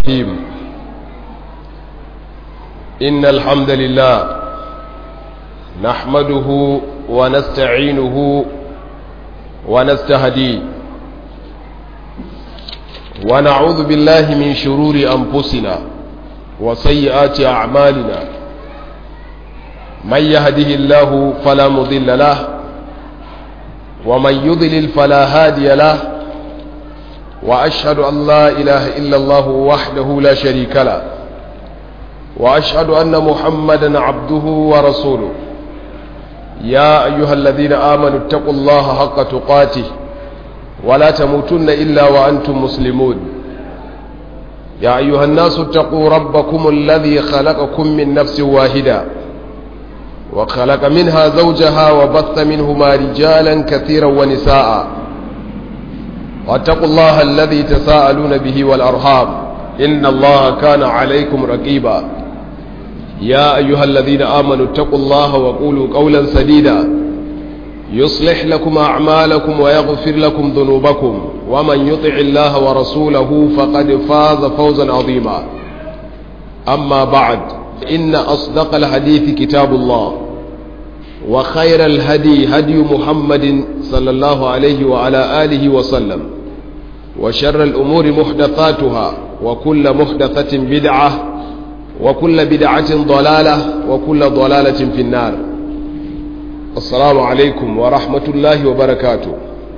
الرحيم إن الحمد لله نحمده ونستعينه ونستهديه ونعوذ بالله من شرور أنفسنا وسيئات أعمالنا من يهده الله فلا مضل له ومن يضلل فلا هادي له وأشهد أن لا إله إلا الله وحده لا شريك له وأشهد أن محمدا عبده ورسوله يا أيها الذين آمنوا اتقوا الله حق تقاته ولا تموتن إلا وأنتم مسلمون يا أيها الناس اتقوا ربكم الذي خلقكم من نفس واحدة وخلق منها زوجها وبث منهما رجالا كثيرا ونساء واتقوا الله الذي تساءلون به والأرحام إن الله كان عليكم رقيبا يا أيها الذين آمنوا اتقوا الله وقولوا قولا سديدا يصلح لكم أعمالكم ويغفر لكم ذنوبكم ومن يطع الله ورسوله فقد فاز فوزا عظيما أما بعد إن أصدق الحديث كتاب الله وخير الهدي هدي محمد صلى الله عليه وعلى آله وسلم وشر الأمور محدثاتها وكل محدثة بدعة وكل بدعة ضلالة وكل ضلالة في النار السلام عليكم ورحمة الله وبركاته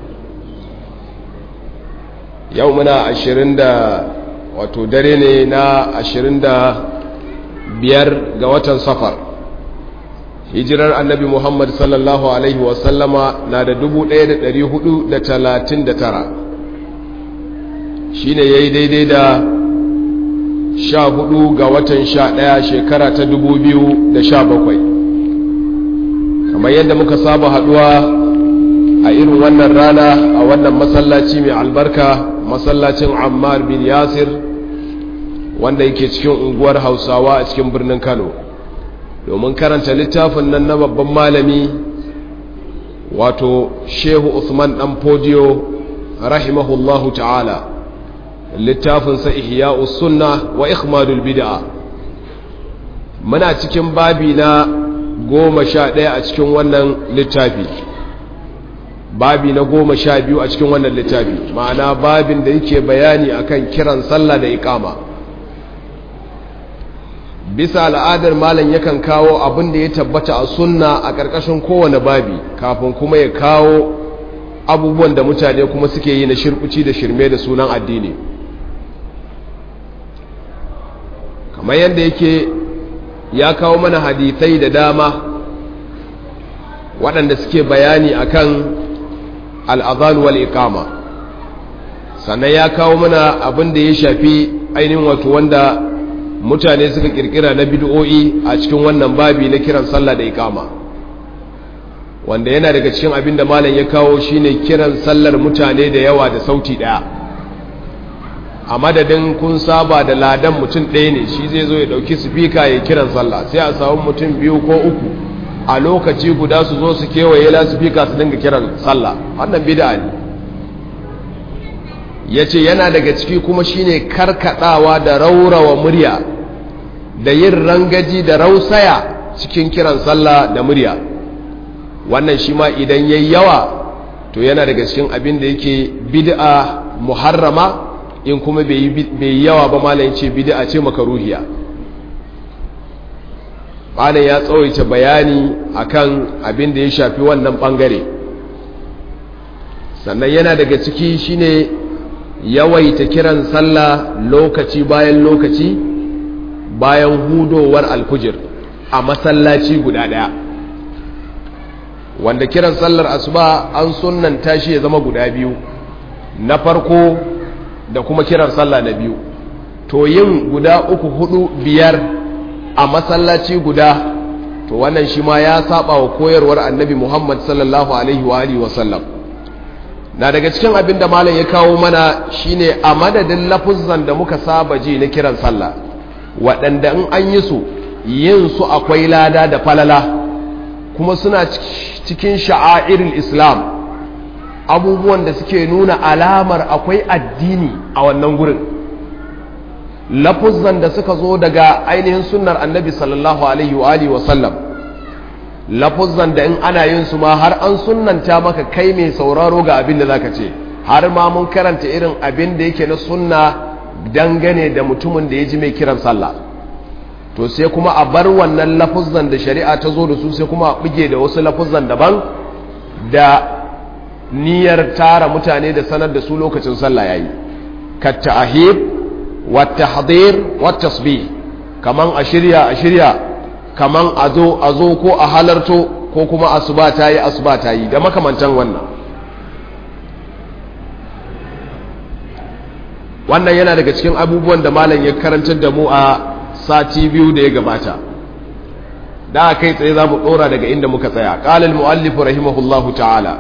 يومنا عشرين دا وتدريننا عشرين دا biyar ga watan safar hijirar annabi muhammad sallallahu alaihi wasallama na da dubu ɗaya da ɗari hudu da talatin da tara shi ne ya yi daidai da sha hudu ga watan sha ɗaya shekara ta dubu biyu da sha bakwai kamar yadda muka saba haɗuwa a irin wannan rana a wannan masallaci mai albarka masallacin ammar bin yasir wanda yake cikin unguwar hausawa a cikin birnin kano domin karanta littafin nan na babban malami wato shehu usman dan fodiyo rahimahullahu ta'ala littafinsa ihya'us sunna wa ikhmadul bid'a muna cikin babi na goma sha ɗaya a cikin wannan littafi babi na goma sha biyu a cikin wannan littafi ma'ana babin da yake bayani akan kiran sallah da iqama bisa al'adar malam yakan kawo abin da ya tabbata a sunna a ƙarƙashin kowane babi kafin kuma ya kawo abubuwan da mutane kuma suke yi na shirkuci da shirme da sunan addini kamar yadda yake ya kawo mana hadithai da dama waɗanda suke bayani akan al'adhan wal iqama sannan ya kawo mana abin da ya shafi ainihin wato wanda mutane suka kirkira na bid'o'i a cikin wannan babi na kiran sallah da ikama wanda yana daga cikin abin da malam ya kawo shine kiran sallar mutane da yawa da sauti daya a madadin kun saba da ladan mutum ɗaya ne shi zai zo ya ɗauki sifika ya kiran sallah sai a samu mutum biyu ko uku a lokaci guda su zo su kewaye la sifika su dinga kiran sallah wannan bid'a ne ya ce yana daga ciki kuma shine karkadawa da raurawa murya da yin rangaji da rausaya cikin kiran sallah da murya wannan shi ma idan yayi yawa to yana daga cikin abin da yake bid'a muharrama in kuma bai yi yawa ba malam ce bid'a ce makaruhiya malam ya tsawaita bayani akan abin da ya shafi wannan bangare sannan yana daga ciki shine yawaita kiran sallah lokaci bayan lokaci bayan hudowar alfujir a masallaci guda daya wanda kiran sallar asuba an sunnanta shi ya zama guda biyu na farko da kuma kiran sallah na biyu to yin guda uku hudu biyar a masallaci guda to wannan shi ma ya saba wa koyarwar annabi muhammad sallallahu alaihi wa alihi wa sallam na daga cikin abin da malam ya kawo mana shine a madadin lafuzzan da muka saba ji na kiran sallah waɗanda in an yi su yin su akwai lada da falala kuma suna cikin sha'airin islam abubuwan da suke nuna alamar akwai addini a wannan gurin lafuzzan da suka zo daga ainihin sunnar annabi sallallahu alaihi wa alihi wasallam lafuzzan da in ana yin su ma har an sunnanta maka kai mai sauraro ga abin da zaka ce har ma mun karanta irin abin da yake na sunna dangane da mutumin da ya ji mai kiran sallah to sai kuma a bar wannan lafuzzan da shari'a ta zo da su sai kuma a buge da wasu lafuzzan daban da niyyar tara mutane da sanar da su lokacin sallah yayi ka ta'hib wa tahdhir wa tasbih kaman a shirya a shirya kaman a zo a zo ko a halarto ko kuma asuba ta yi asuba ta yi da makamantan wannan wannan yana daga cikin abubuwan da malam ya karantar da mu a sati biyu da ya gabata da kai tsaye za mu ɗora daga inda muka tsaya ƙalil mu'allifu rahimahullahu ta'ala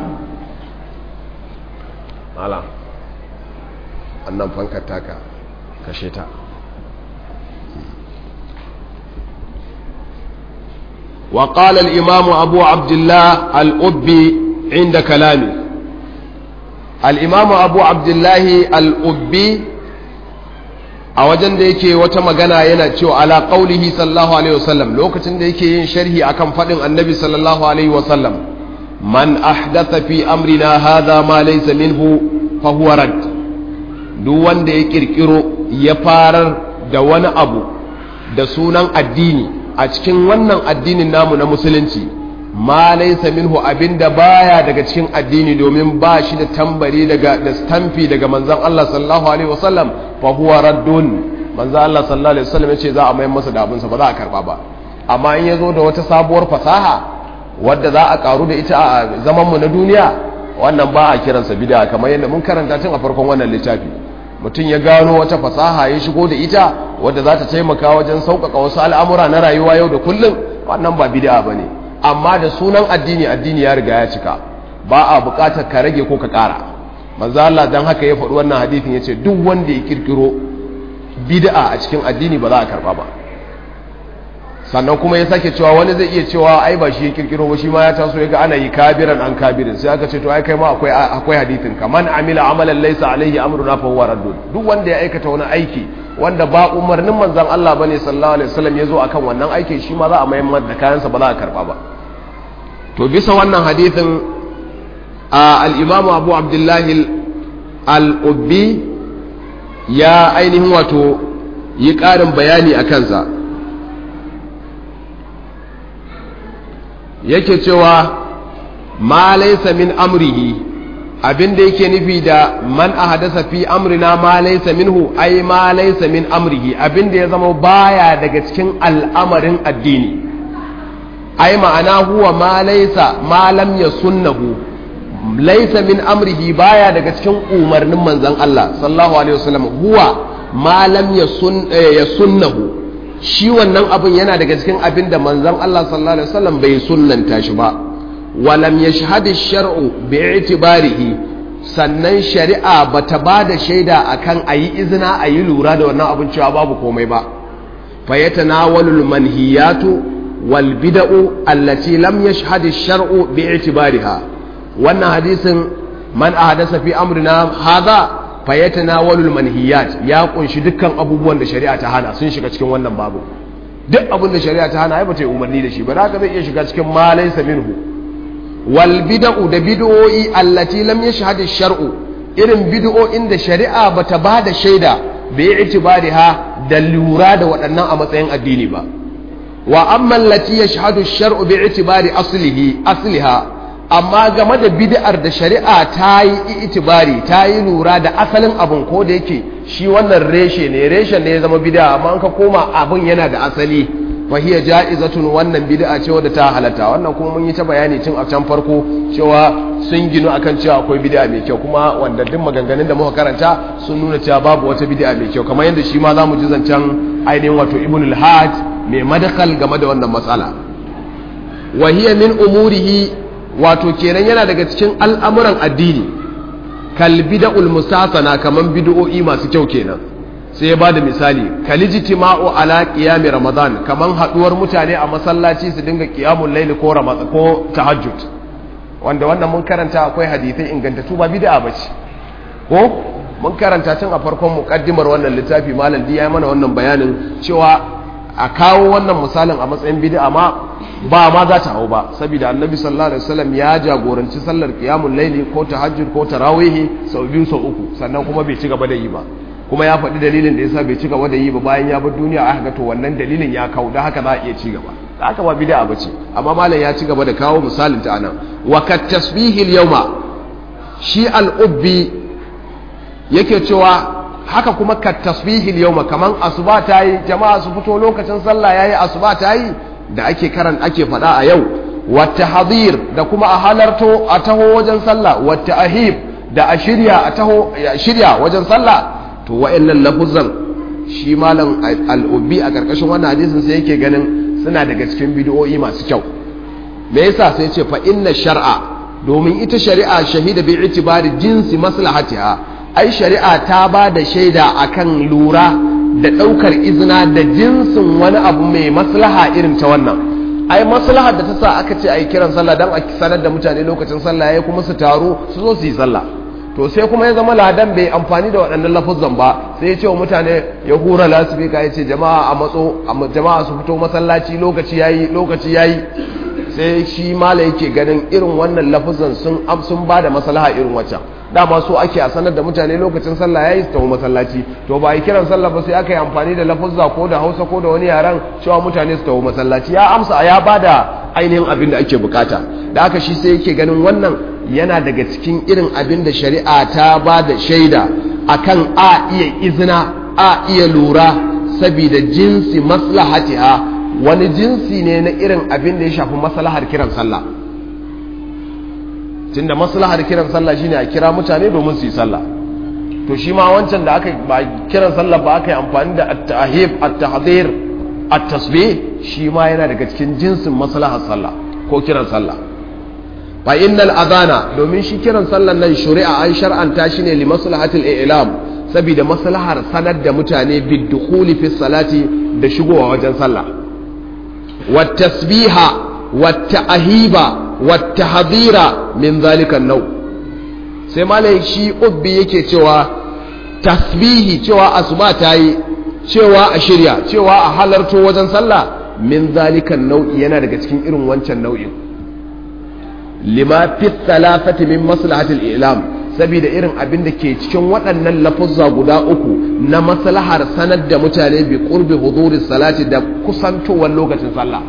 ala annan fankar taka kashe ta وقال الإمام أبو عبد الله الأبي عند كلامه الإمام أبو عبد الله الأبي a wajen da yake wata magana yana cewa ala qaulihi sallallahu alaihi wasallam lokacin da yake yin sharhi akan fadin annabi sallallahu alaihi wasallam man ahdatha fi amrina hadha ma laysa minhu fa huwa rad duk wanda ya kirkiro ya farar da wani abu da sunan addini a cikin wannan addinin namu na musulunci ma laysa minhu abinda baya daga cikin addini domin ba shi da tambari daga da stamfi daga manzon Allah sallallahu alaihi wasallam fa huwa raddun manzon Allah sallallahu alaihi wasallam yace za a mayar masa da abinsa ba za a karba ba amma in yazo da wata sabuwar fasaha wadda za a karu da ita a zaman mu na duniya wannan ba a kiransa bid'a kamar yadda mun karanta tun a farkon wannan littafi mutum ya gano wata fasaha ya shigo da ita wadda za ta taimaka wajen sauƙaƙa wasu al'amura na rayuwa yau da kullum wannan ba bid'a bane amma da sunan addini addini ya riga ya cika ba a bukatar ka rage ko ka kara manzo Allah dan haka ya faɗi wannan hadisin yace duk wanda ya kirkiro bid'a a cikin addini ba za a karba ba sannan kuma ya sake cewa wani zai iya cewa ai ba shi ya kirkiro ba shi ma ya taso ya ga ana yi kabiran an kabirin sai aka ce to ai kai ma akwai akwai hadisin ka man amila amalan laysa alaihi amruna fa huwa raddun duk wanda ya aikata wani aiki wanda ba umarnin manzon Allah bane sallallahu alaihi wasallam ya zo akan wannan aikin shi ma za a mayar da kayansa ba za a karba ba to bisa wannan hadithin al'imamu abu abdullahi al'ubbi ya ainihin wato yi ƙarin bayani a kansa yake cewa ma laisa min amrihi abinda yake nufi da man a hadasa fi amrina ma laisa minhu ai ma laisa min amrihi abinda ya zama baya daga cikin al'amarin addini ai ma'ana huwa ma laisa ma lam yasunnahu laisa min amrihi baya daga cikin umarnin manzon Allah sallallahu alaihi wasallam huwa ma lam yasun yasunnahu shi wannan abin yana daga cikin abin da manzon Allah sallallahu alaihi wasallam bai sunnanta shi ba wa lam yashhad ash-shar'u bi'tibarihi sannan shari'a bata ba da shaida akan ayi izina ayi lura da wannan abin cewa babu komai ba fayatanawalul manhiyatu والبدع التي لم يشهد الشرع باعتبارها wannan hadisin man ahdasa fi amrina hadha fayatanawalul manhiyat ya kunshi dukkan abubuwan da shari'a ta hana sun shiga cikin wannan babu duk abin da shari'a ta hana ai bata yi umarni da shi ba haka zai iya shiga cikin ma laysa minhu wal bid'u da bid'o'i allati lam yashhad ash-shar'u irin bid'o'in da shari'a bata ba da shaida bi itibariha da lura da waɗannan a matsayin addini ba wa amma allati yashhadu ash-shar'u bi itibari aslihi asliha amma game da bid'ar da shari'a ta yi itibari ta yi lura da asalin abin ko da yake shi wannan reshe ne reshen ne ya zama bid'a amma an ka koma abin yana da asali fa hiya ja'izatun wannan bid'a ce wadda ta halatta wannan kuma mun yi ta bayani tun a can farko cewa sun ginu akan cewa akwai bid'a mai kyau kuma wanda duk maganganun da muka karanta sun nuna cewa babu wata bid'a mai kyau kamar yadda shi ma zamu ji zancen ainihin wato ibnul hajj mai madakal game da wannan matsala wa hiya min umurihi wato kenan yana daga cikin al'amuran addini kal bid'ul musasana kaman bid'o'i masu kyau kenan sai ya bada misali kalijtima'u ala qiyami ramadan kaman haduwar mutane a masallaci su dinga qiyamul layli ko ramadan ko tahajjud wanda wannan mun karanta akwai hadisai ingantattu ba bid'a bace ko mun karanta tun a farkon mukaddimar wannan littafi malam ya mana wannan bayanin cewa a kawo wannan misalin a matsayin bid'a ma ba ma za ta hau ba saboda annabi sallallahu alaihi wasallam ya jagoranci sallar qiyamul laili ko tahajjud ko tarawih sau biyu sau uku sannan kuma bai ci gaba da yi ba kuma ya faɗi dalilin da yasa bai ci gaba da yi ba bayan ya bar duniya aka ga to wannan dalilin ya kawo da haka za a iya ci gaba da haka ba bid'a bace amma malam ya ci gaba da kawo misalin ta anan wa kat tasbihil yawma shi al-ubbi yake cewa haka kuma ka tasbihil yawma kaman asuba ta yi jama'a su fito lokacin sallah yayi asuba ta yi da ake karan ake faɗa a yau wata hadir da kuma a halarto a taho wajen sallah wata ahib da a shirya a taho shirya wajen sallah to wa'annan lafuzan shi malam al'ubi a karkashin wannan hadisin sai yake ganin suna daga cikin bidiyoyi masu kyau me yasa sai ce fa inna shar'a domin ita shari'a shahida bi itibari jinsi maslahatiha ai shari'a ta ba da shaida akan lura da ɗaukar izina da jinsin wani abu mai maslaha irin ta wannan ai maslahar da ta sa aka ce ai kiran sallah dan a sanar da mutane lokacin sallah yayi kuma su taro su zo su yi sallah to sai kuma ya zama ladan bai amfani da waɗannan lafuzan ba sai ya ce wa mutane ya hura lasifika ya ce jama'a a matso jama'a su fito masallaci lokaci yayi lokaci yayi sai shi mala yake ganin irin wannan lafuzan sun sun ba da maslaha irin waccan dama so ake a sanar da mutane lokacin sallah yayi su tafi masallaci to ba yi kiran sallah ba sai aka yi amfani da lafuzza ko da Hausa ko da wani yaran cewa mutane su tafi masallaci ya amsa ya bada ainihin abin da ake bukata da haka shi sai yake ganin wannan yana daga cikin irin abin da shari'a ta ba da shaida akan a iya izina a iya lura saboda jinsi maslahatiha wani jinsi ne na irin abin da ya shafi maslahar kiran sallah tunda maslahar kiran sallah shine a kira mutane domin su yi sallah to shi ma wancan da aka ba kiran sallah ba aka yi amfani da at-tahib at-tahdhir at-tasbih shi ma yana daga cikin jinsin maslahar sallah ko kiran sallah fa innal adana domin shi kiran sallan nan shari'a an shar'anta shi ne li maslahatil i'lam saboda maslahar sanar da mutane bid-dukhuli fi salati da shigowa wajen sallah wat tasbiha wat ta'hiba wattahdira min zalika nau sai malai shi ubbi yake cewa tasbihi cewa asuba ta yi cewa a shirya cewa a halarto wajen sallah min zalika nau'i yana daga cikin irin wancan nau'in lima fi thalathati min maslahatil ilam saboda irin abin da ke cikin waɗannan lafuzza guda uku na maslahar sanar da mutane bi qurbi huduri salati da kusantowar lokacin sallah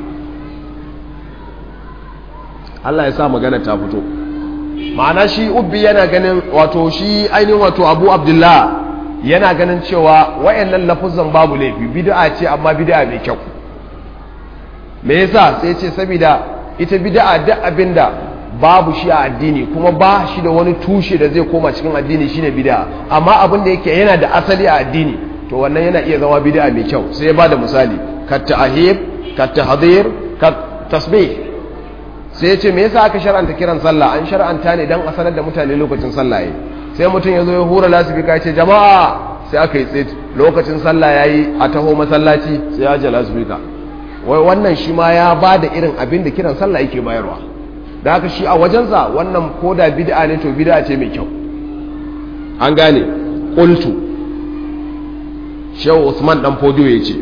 Allah ya sa magana ta fito ma'ana shi ubbi yana ganin wato shi ainihin wato abu abdullah yana ganin cewa wayannan lafuzan babu laifi bid'a ce amma bid'a mai kyau me yasa sai ce saboda ita bid'a duk abinda babu shi a addini kuma ba shi da wani tushe da zai koma cikin addini shine bid'a amma abin da yake yana da asali a addini to wannan yana iya zama bid'a mai kyau sai ya bada misali ka ta'hib ka tahdhir ka tasbih sai ya ce me yasa aka shar'anta kiran sallah an shar'anta ne dan a sanar da mutane lokacin sallah yayi sai mutum ya zo ya hura lasifika ya ce jama'a sai aka yi tsit lokacin sallah yayi a taho masallaci sai ya ji lasifika wai wannan shi ma ya ba da irin abin da kiran sallah yake bayarwa da haka shi a wajensa wannan koda bid'a ne to bid'a ce mai kyau an gane qultu shehu usman dan fodio yace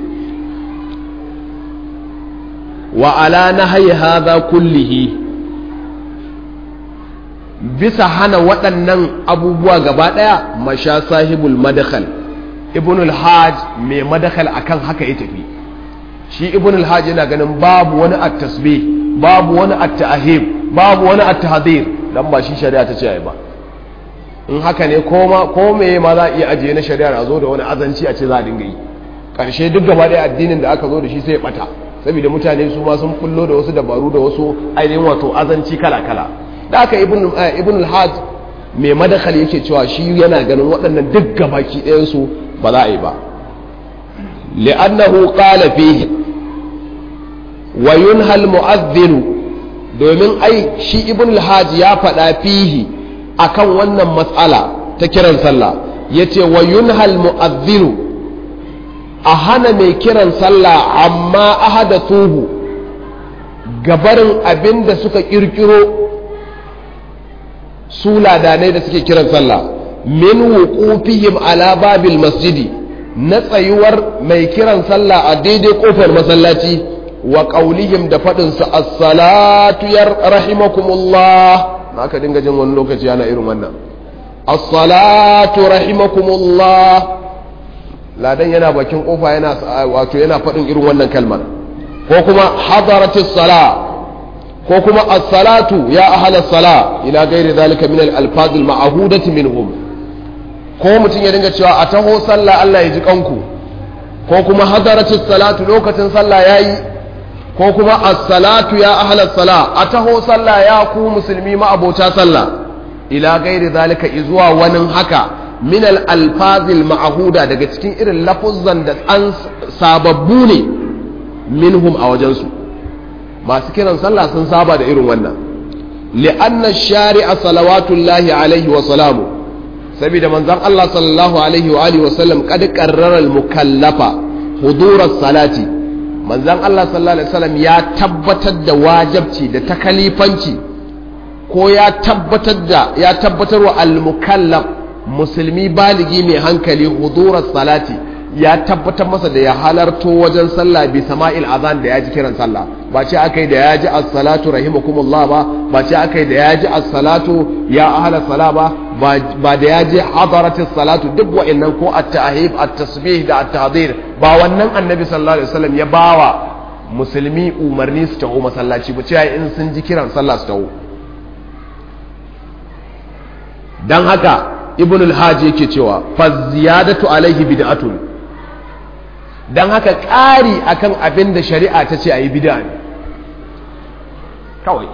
wa ala nahyi hadha kullihi bisa hana waɗannan abubuwa gaba ɗaya masha sahibul madakhal ibnul hajj mai madakhal akan haka ya tafi shi ibnul hajj yana ganin babu wani at-tasbih babu wani at-ta'hib babu wani at-tahdhir dan ba shi shari'a ta ce ai ba in haka ne ko ma ko me ma za a iya ajiye na shari'ar a zo da wani azanci a ce za a dinga yi karshe duk gaba ɗaya addinin da aka zo da shi sai ya bata saboda mutane su ma sun kullo da wasu dabaru da wasu ainihin wato azanci kala kala da aka ibn al-hajj mai madakal yake cewa shi yana ganin waɗannan duk gabaki ɗayansu ba za a yi ba li'annahu qala fihi wa yunha al-mu'adhdhin domin ai shi ibn al-hajj ya faɗa fihi akan wannan matsala ta kiran sallah yace wa yunha al-mu'adhdhin a hana mai kiran sallah amma ahadathuhu gabarin abinda suka kirkiro su ladanai da suke kiran sallah min wuqufihim ala babil masjidi na tsayuwar mai kiran sallah a daidai kofar masallaci wa qaulihim da fadin su as-salatu yar rahimakumullah haka dinga jin wani lokaci ana irin wannan as-salatu rahimakumullah ladan yana bakin kofa yana wato yana fadin irin wannan kalmar ko kuma hadaratis sala ko kuma as-salatu ya ahla sala ila ghairi zalika min al-alfaz al-ma'hudati minhum ko mutum ya dinga cewa a taho sallah Allah ya ji kanku ko kuma hadaratis salatu lokacin sallah yayi ko kuma as-salatu ya ahla sala a taho sallah ya ku musulmi ma abota sallah ila gairi zalika izuwa wani haka min al-alfazil ma'huda daga cikin irin lafuzzan da an sababbu ne minhum a wajensu masu kiran sallah sun saba da irin wannan li'anna shari'a salawatullahi alaihi wa salamu saboda manzon Allah sallallahu alaihi wa alihi wa sallam kad qarrara al-mukallafa hudurar salati manzon Allah sallallahu alaihi wasallam ya tabbatar da wajabci da takalifanci ko ya tabbatar da ya tabbatar wa al-mukallaf musulmi baligi mai hankali hudurar salati ya tabbatar masa da ya halarto wajen sallah bi sama'il azan da ya ji kiran sallah ba ce akai da ya ji as-salatu rahimakumullah ba ba ce akai da ya ji as-salatu ya ahla sala ba ba da ya ji hadaratis salatu duk wa'annan ko at-tahib at-tasbih da at-tahdir ba wannan annabi sallallahu alaihi wasallam ya bawa musulmi umarni su taho masallaci ba ce in sun ji kiran sallah su taho dan haka ibn al-hajj yake cewa fa ziyadatu alaihi bid'atun dan haka ƙari akan abin da shari'a ta ce ayi bid'a ne kawai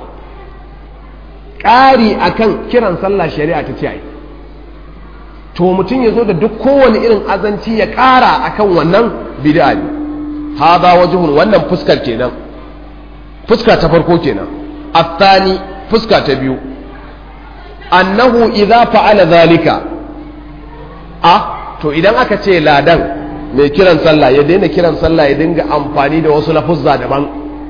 ƙari akan kiran sallah shari'a ta ce ayi to mutum ya zo da duk kowane irin azanci ya ƙara akan wannan bid'a ne hada wajhun wannan fuskar kenan fuska ta farko kenan athani fuska ta biyu annahu idza fa'ala zalika a to idan aka ce ladan mai kiran sallah ya daina kiran sallah ya dinga amfani da wasu lafuzza daban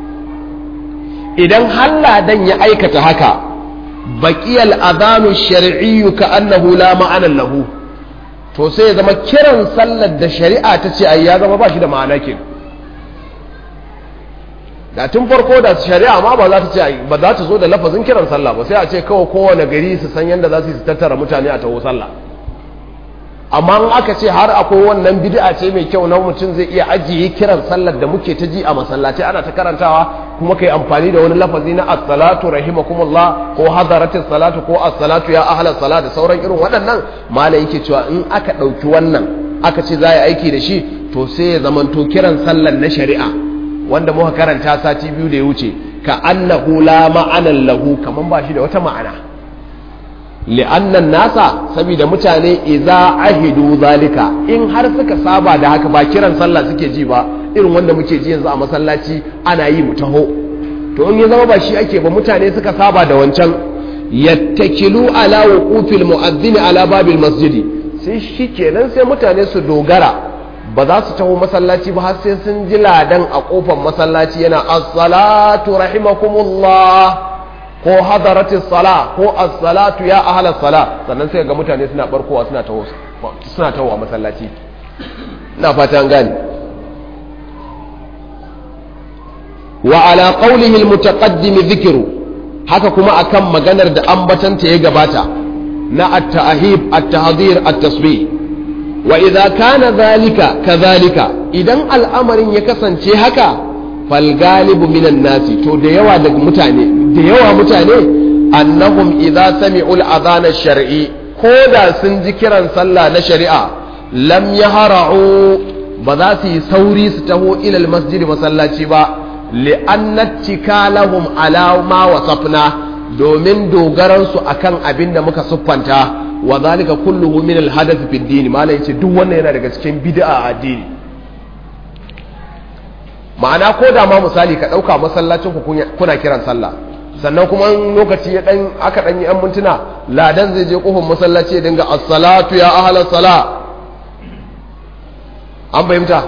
idan har ladan ya aikata haka baqiyal adanu shar'iyyu ka annahu la ma'ana lahu to sai ya zama kiran sallar da shari'a ta ce ai ya zama ba shi da ma'ana kenan da tun farko da shari'a ma ba za ta ce ba za ta zo da lafazin kiran sallah ba sai a ce kawai kowane gari su san yadda za su yi tattara mutane a taho sallah amma in aka ce har akwai wannan bid'a ce mai kyau na mutum zai iya ajiye kiran sallar da muke ta ji a masallaci ana ta karantawa kuma kai amfani da wani lafazi na as-salatu rahimakumullah ko hadaratis salatu ko as-salatu ya ahla salat da sauran irin waɗannan malai yake cewa in aka ɗauki wannan aka ce za a yi aiki da shi to sai ya zamanto kiran sallar na shari'a wanda muka karanta sati biyu da ya wuce ka annahu la ma'anan lahu kaman ba shi da wata ma'ana li'annan nasa saboda mutane idza ahidu zalika in har suka saba da haka ba kiran sallah suke ji ba irin wanda muke ji yanzu a masallaci ana yi mu taho to in ya zama ba shi ake ba mutane suka saba da wancan yattakilu ala wuqufil mu'adhdhin ala babil masjidi sai shikenan sai mutane su dogara ba za su taho masallaci ba har sai sun ji ladan a kofar masallaci yana as-salatu rahimakumullah ko hadaratis sala ko as-salatu ya ahla sala sannan sai ga mutane suna barkowa suna taho suna taho a masallaci ina fata an gane wa ala qawlihi al-mutaqaddim dhikru haka kuma akan maganar da ambatanta ya gabata na at-ta'hib at-tahdhir at-tasbih wa idza kana zalika kadhalika idan al'amarin ya kasance haka fal galibu minan nasi to da yawa daga mutane da yawa mutane annahum idza sami'u al-adhan ash-shar'i ko da sun ji kiran sallah na shari'a lam yahra'u ba za su yi sauri su taho ila al-masjid masallaci ba li'anna tikalahum ala ma wasafna domin dogaransu akan abin da muka siffanta wa zalika kulluhu min al-hadath fi ad-din malai yace duk wannan yana daga cikin bid'a a addini ma'ana ko da ma misali ka dauka masallacin ku kuna kiran sallah sannan kuma lokaci ya dan aka dan yi an mintuna ladan zai je kofar masallaci ya dinga as-salatu ya ahla sala an fahimta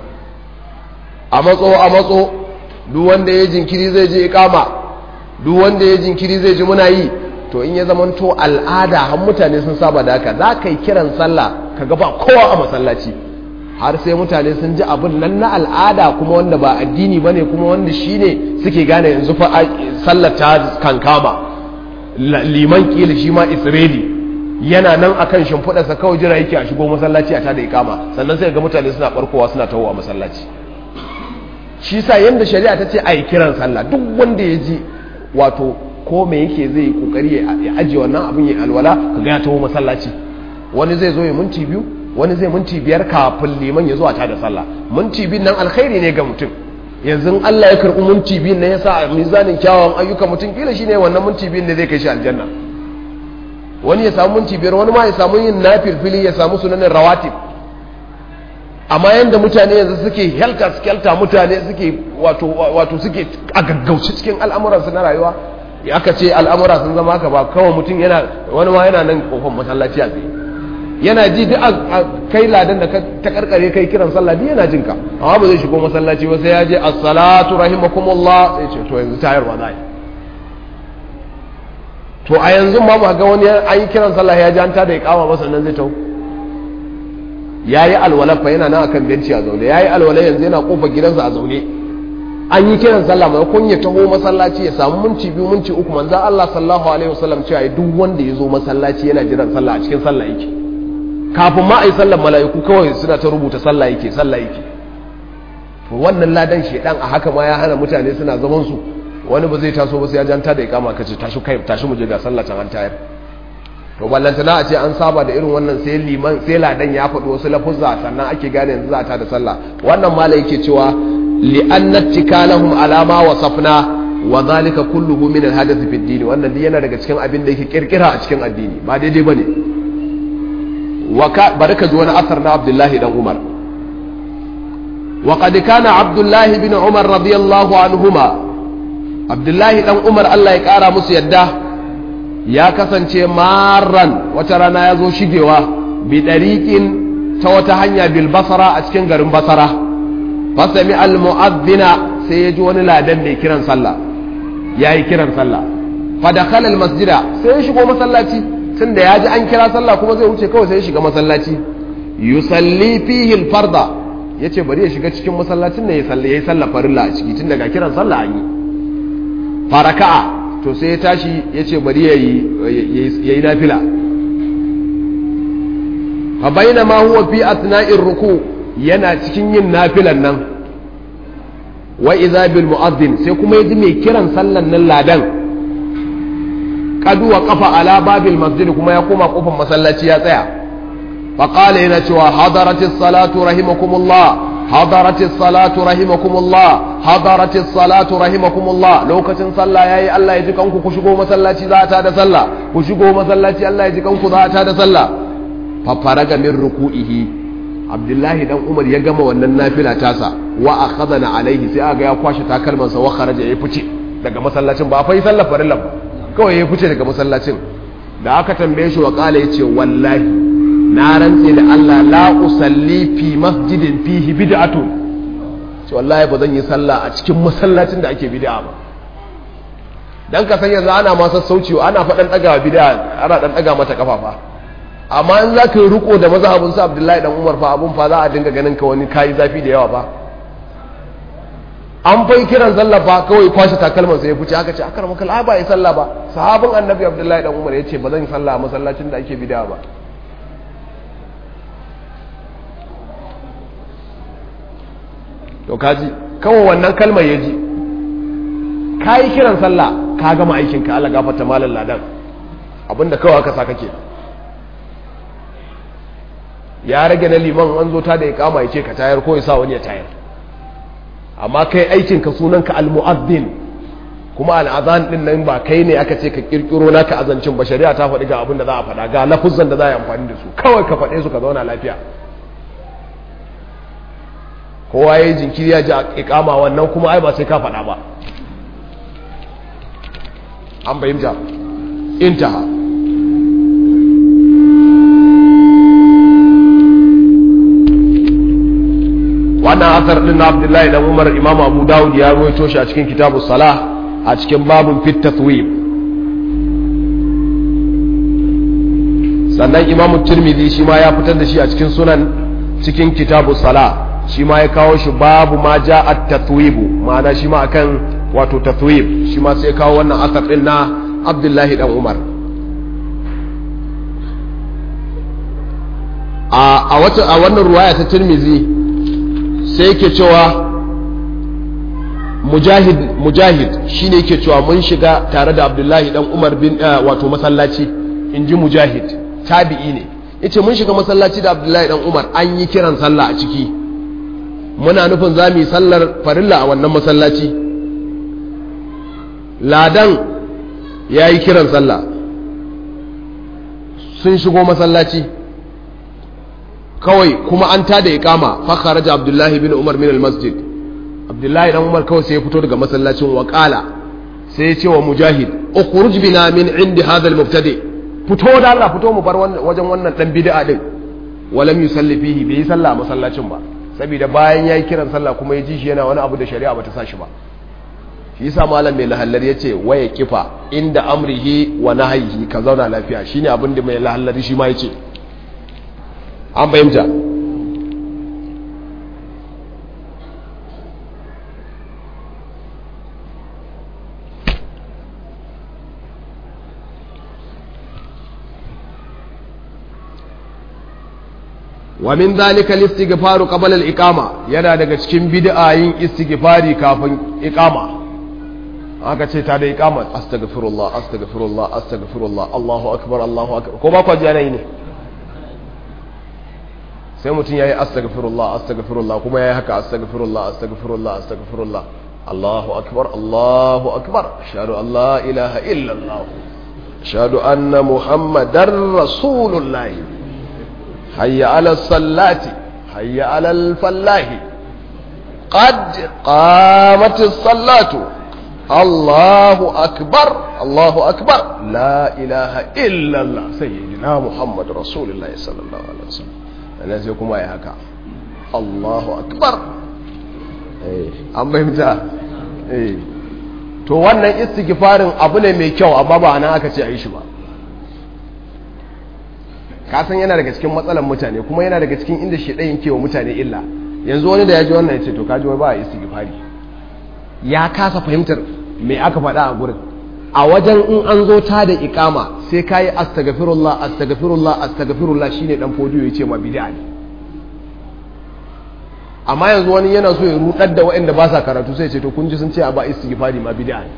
a matso a matso duk wanda ya jinkiri zai je ikama duk wanda ya jinkiri zai ji muna yi to in ya zamanto al'ada har mutane sun saba da haka za ka yi kiran sallah ka ga ba kowa a masallaci har sai mutane sun ji abin nan na al'ada kuma wanda ba addini bane kuma wanda shine suke gane yanzu fa sallar ta kankama liman kila shi ma israeli yana nan akan shimfiɗarsa kawai jira yake a shigo masallaci a tada ikama sannan sai ga mutane suna barkowa suna tawowa masallaci shi sa yanda shari'a ta ce a yi kiran sallah duk wanda ya ji wato ko me yake zai yi kokari ya ajiye wannan abin ya alwala ka ga ya taho masallaci wani zai zo ya minti biyu wani zai minti biyar kafin liman ya zo a tada sallah minti biyu nan alkhairi ne ga mutum yanzu Allah ya karɓi minti biyu nan ya sa a mizanin kyawawan ayyuka mutum kila shine wannan minti biyu ne zai kai shi aljanna wani ya samu minti biyar wani ma ya samu yin nafilfili ya samu sunanin rawatib amma yanda mutane yanzu suke helta skelta mutane suke wato wato suke a gaggauce cikin al'amuransu na rayuwa aka ce al'amura sun zama haka ba kawai mutum yana wani ma yana nan kofar masallaci a tsaye yana ji duk a kai ladan da ta karkare kai kiran sallah duk yana jinka amma ba zai shigo masallaci ba sai ya je as-salatu rahimakumullah sai ce to yanzu tayarwa za yi to a yanzu ma ba ga wani an yi kiran sallah ya ji an tada ya kama masa nan zai tau ya yi alwala fa yana nan akan benci a zaune ya yi alwala yanzu yana kofar gidansa a zaune an yi kiran sallah mai kun ya taho masallaci ya samu minti biyu minti uku manzo Allah sallallahu alaihi wasallam cewa duk wanda ya zo masallaci yana jiran sallah a cikin sallah yake kafin ma a yi sallar mala'iku kawai suna ta rubuta sallah yake sallah yake to wannan ladan shedan a haka ma ya hana mutane suna zaman su wani ba zai taso ba sai ya janta da ikama kace tashi kai tashi mu je ga sallah can an tayar to ballantana a ce an saba da irin wannan sai liman sai ladan ya faɗi wasu lafuzza sannan ake gane yanzu za ta da sallah wannan mala yake cewa li'anna tikalahum alama wasafna wa zalika kulluhu min al-hadath fi ad-din wannan duk yana daga cikin abin da yake kirkira a cikin addini ba daidai bane barka ji wani asar na abdullahi dan umar وقد كان عبد الله بن عمر رضي الله عنهما عبد الله بن عمر الله يقارى musu yadda ya kasance marran wata rana ya zo shigewa bi dariqin ta wata hanya bil basara a cikin garin basara fasami al mu'adhdhina sai ya ji wani ladan da kiran sallah yayi kiran sallah fa dakhala al masjida sai ya shigo masallaci tunda ya ji an kira sallah kuma zai wuce kawai sai ya shiga masallaci yusalli fihi al farda yace bari ya shiga cikin masallacin ne ya sallah yayi sallah farilla a ciki tun daga kiran sallah an yi faraka'a to sai ya tashi yace bari yayi yayi nafila fa bainama huwa fi athna'ir ruku yana cikin yin nafilan nan wa idza bil mu'adhdhin sai kuma yaji mai kiran sallan nan ladan kadu wa kafa ala babil masjid kuma ya koma kofar masallaci ya tsaya fa qala yana cewa hadaratis salatu rahimakumullah hadaratis salatu rahimakumullah hadaratis salatu rahimakumullah lokacin sallah yayi Allah ya ji kanku ku shigo masallaci za ta da sallah ku shigo masallaci Allah ya ji kanku za ta da sallah fa faraga min ruku'ihi Abdullahi dan Umar ya gama wannan nafila tasa wa akhadana alaihi sai aga ya kwashe takalmansa wa kharaja ya fice daga masallacin ba fa yi sallar farilla ba kawai ya fice daga masallacin da aka tambaye shi wa kala yace wallahi na rantse da Allah la usalli fi masjidin fihi bid'atu ce wallahi ba zan yi sallah a cikin masallacin da ake bid'a ba dan ka san yanzu ana ma sassauci ana faɗan ɗaga bid'a ana dan ɗaga mata kafafa amma in za ka yi riko da mazhabin sa Abdullahi dan Umar fa abun fa za a dinga ganin ka wani kayi zafi da yawa fa an fai kiran sallah fa kawai kwashe takalman sai ya fice aka ce akar maka la ba yi sallah ba sahabin annabi abdullahi dan umar yace ba zan yi sallah a masallacin da ake bid'a ba to kaji kawai wannan kalmar ya ji ka yi kiran sallah ka gama aikin ka Allah gafarta malam ladan abinda kawai aka sa kake ya rage na liman an zo ta da ya kama ya ce ka tayar ko ya sa wani ya tayar amma kai aikin ka sunan ka almu'addin kuma al'azan din nan ba kai ne aka ce ka kirkiro naka azancin ba shari'a ta faɗi ga abin da za a faɗa ga lafuzan da za a yi amfani da su kawai ka faɗe su ka zauna lafiya kowa ya yi jinkiri ya ji a ikama wannan kuma ai ba sai ka faɗa ba an fahimta intaha wannan asar din na abdullahi dan umar imam abu dawud ya ruwaito shi a cikin kitabu salah a cikin babun fit tathwib sannan imamu tirmidhi shi ma ya fitar da shi a cikin sunan cikin kitabu sala shi ma ya kawo shi babu ma ja at tatwibu ma'ana shi ma akan wato tatwib shi ma sai kawo wannan asar din na abdullahi dan umar a wata a wannan ruwaya ta tirmidhi sai yake cewa mujahid mujahid shine yake cewa mun shiga tare da abdullahi dan umar bin wato masallaci in ji mujahid tabi'i ne yace mun shiga masallaci da abdullahi dan umar an yi kiran sallah a ciki muna nufin za mu yi sallar farilla a wannan masallaci ladan ya yi kiran sallah sun shigo masallaci kawai kuma an tada iqama fa kharaja abdullahi bin umar min al-masjid abdullahi dan umar kawai sai ya fito daga masallacin waƙala sai ya ce wa mujahid ukhruj bina min indi hadha al-mubtadi fito da Allah fito mu bar wajen wannan dan bid'a din walam yusalli fihi bai yi sallah a masallacin ba saboda bayan yayi kiran sallah kuma ya ji shi yana wani abu da shari'a bata sa shi ba shi yasa malam mai lahallar yace waya kifa inda amrihi wa nahyihi ka zauna lafiya shine abin da mai lahallar shi ma yace an fahimta wa min dhalika al-istighfaru qabla al-iqama yana daga cikin bid'a yin istighfari kafin iqama aka ce ta da iqama astaghfirullah astaghfirullah astaghfirullah Allahu akbar Allahu akbar ko ba ku ji ana yi ne sai mutum yayi astaghfirullah astaghfirullah kuma yayi haka astaghfirullah astaghfirullah astaghfirullah Allahu akbar Allahu akbar ashhadu an la ilaha illa Allah ashhadu anna muhammadar rasulullah حي على الصلاة حي على الفلاح قد قامت الصلاة الله أكبر الله أكبر لا إله إلا الله سيدنا محمد رسول الله صلى الله عليه وسلم أنا سيكون ما يهكا الله أكبر an fahimta to wannan istighfarin abu ne mai kyau amma ba nan aka ce a yi shi ba kasan yana daga cikin matsalan mutane kuma yana daga cikin inda shi ɗayin kewa mutane illa yanzu wani da ya ji wannan ya ce to kaji wai ba a istighfari ya kasa fahimtar me aka faɗa a gurin a wajen in an zo ta da ikama sai ka yi astagfirullah astagfirullah astagfirullah shine dan fodiyo ya ce ma bid'a ne amma yanzu wani yana so ya rudar da waɗanda ba sa karatu sai ce to kun ji sun ce a ba istighfari ma bid'a ne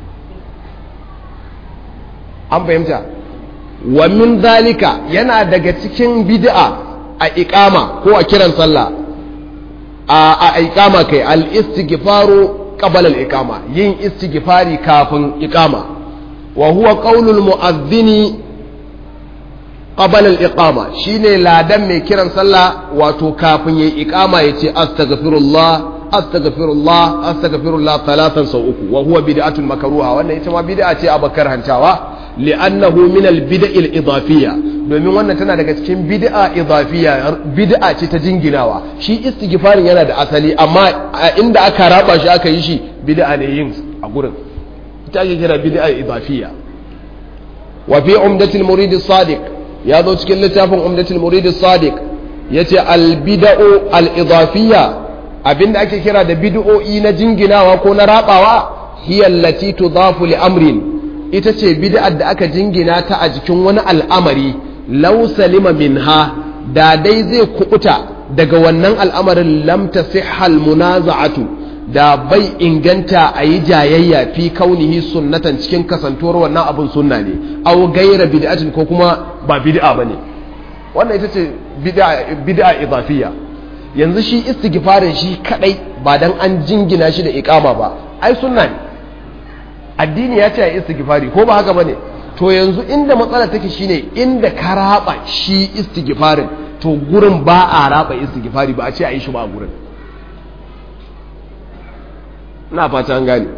an fahimta wa min zalika yana daga cikin bid'a a iqama ko a kiran sallah a a iqama kai al istighfaru qabla al iqama yin istighfari kafin iqama wa huwa qaulul mu'adhdhini qabla al iqama shine ladan mai kiran sallah wato kafin yayi iqama yace astaghfirullah astaghfirullah astaghfirullah talatan sau uku wa huwa bid'atun makruha wannan ita ma bid'a ce abakar hantawa li'annahu min al-bid'a al-idafiyya domin wannan tana daga cikin bid'a idafiyya bid'a ce ta jinginawa shi istighfarin yana da asali amma inda aka raba shi aka yi shi bid'a ne yin a gurin ita ake kira bid'a idafiyya wa fi umdatil murid as-sadiq ya zo cikin littafin umdatil murid as-sadiq yace al-bid'u al-idafiyya abinda ake kira da bid'o'i na jinginawa ko na rabawa hiya allati tudafu li amrin ita ce bid'ar da aka jingina ta a jikin wani al'amari law salima minha da dai zai kubuta daga wannan al'amarin lam tasihhal munaza'atu da bai inganta a yi jayayya fi kaunihi sunnatan cikin kasantuwar wannan abin sunna ne aw gaira bid'atin ko kuma ba bid'a bane wannan ita ce bid'a bid'a idafiyya yanzu shi istighfarin shi kadai ba dan an jingina shi da iqama ba ai sunna ne addini ya ce a istighfari ko ba haka bane to yanzu inda matsala take shine inda ka raba shi istighfarin to gurin ba a raba istighfari ba a ce a yi shi ba a gurin ina fata an gane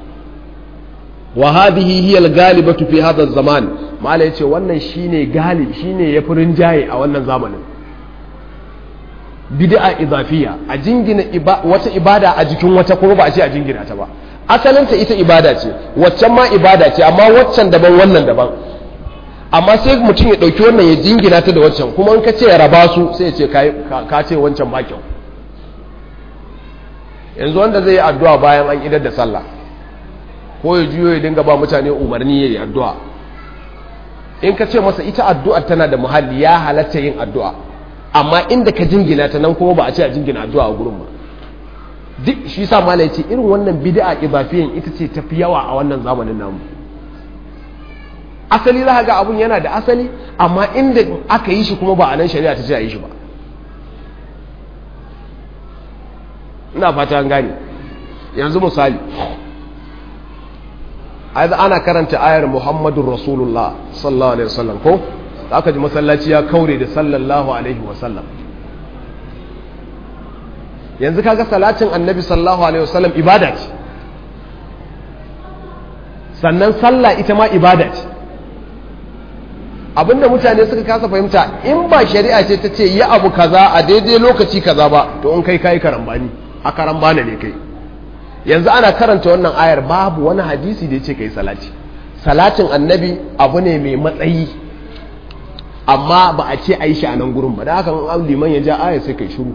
wa hadhihi hiya al-ghalibatu fi hadha az-zaman mala yace wannan shine galib shine yafi rinjaye a wannan zamanin bid'a idafiya a jingina wata ibada a jikin wata kuma ba a ce a jingina ta ba asalinta ita ibada ce waccan ma ibada ce amma waccan daban wannan daban amma sai mutum ya ɗauki wannan ya jingina ta da wancan kuma in ka ce ya raba su sai ya ce ka ce wancan ba kyau yanzu wanda zai yi addu'a bayan an idar da sallah ko ya juyo ya dinga ba mutane umarni ya yi addu'a in ka ce masa ita addu'a tana da muhalli ya halatta yin addu'a amma inda ka jingina ta nan kuma ba a ce a jingina addu'a a gurin ba duk shi sa mala ce irin wannan bid'a ibafiyan ita ce tafi yawa a wannan zamanin namu asali za ga abun yana da asali amma inda aka yi shi kuma ba a nan shari'a ta ce a yi shi ba ina fata an gane yanzu misali ana karanta ayar muhammadun rasulullah sallallahu alaihi wasallam ko aka ji masallaci ya kaure da sallallahu alaihi wasallam yanzu kaga salatin annabi sallallahu alaihi wasallam ibada ce sannan sallah ita ma ibada ce abinda mutane suka kasa fahimta in ba shari'a ce ta ce yi abu kaza a daidai lokaci kaza ba to in kai kai karambani a karambana ne kai yanzu ana karanta wannan ayar babu wani hadisi da ya ce kai salati salatin annabi abu ne mai matsayi amma ba a ce a yi shi a nan gurin ba da haka an liman ya ja ayar sai kai shiru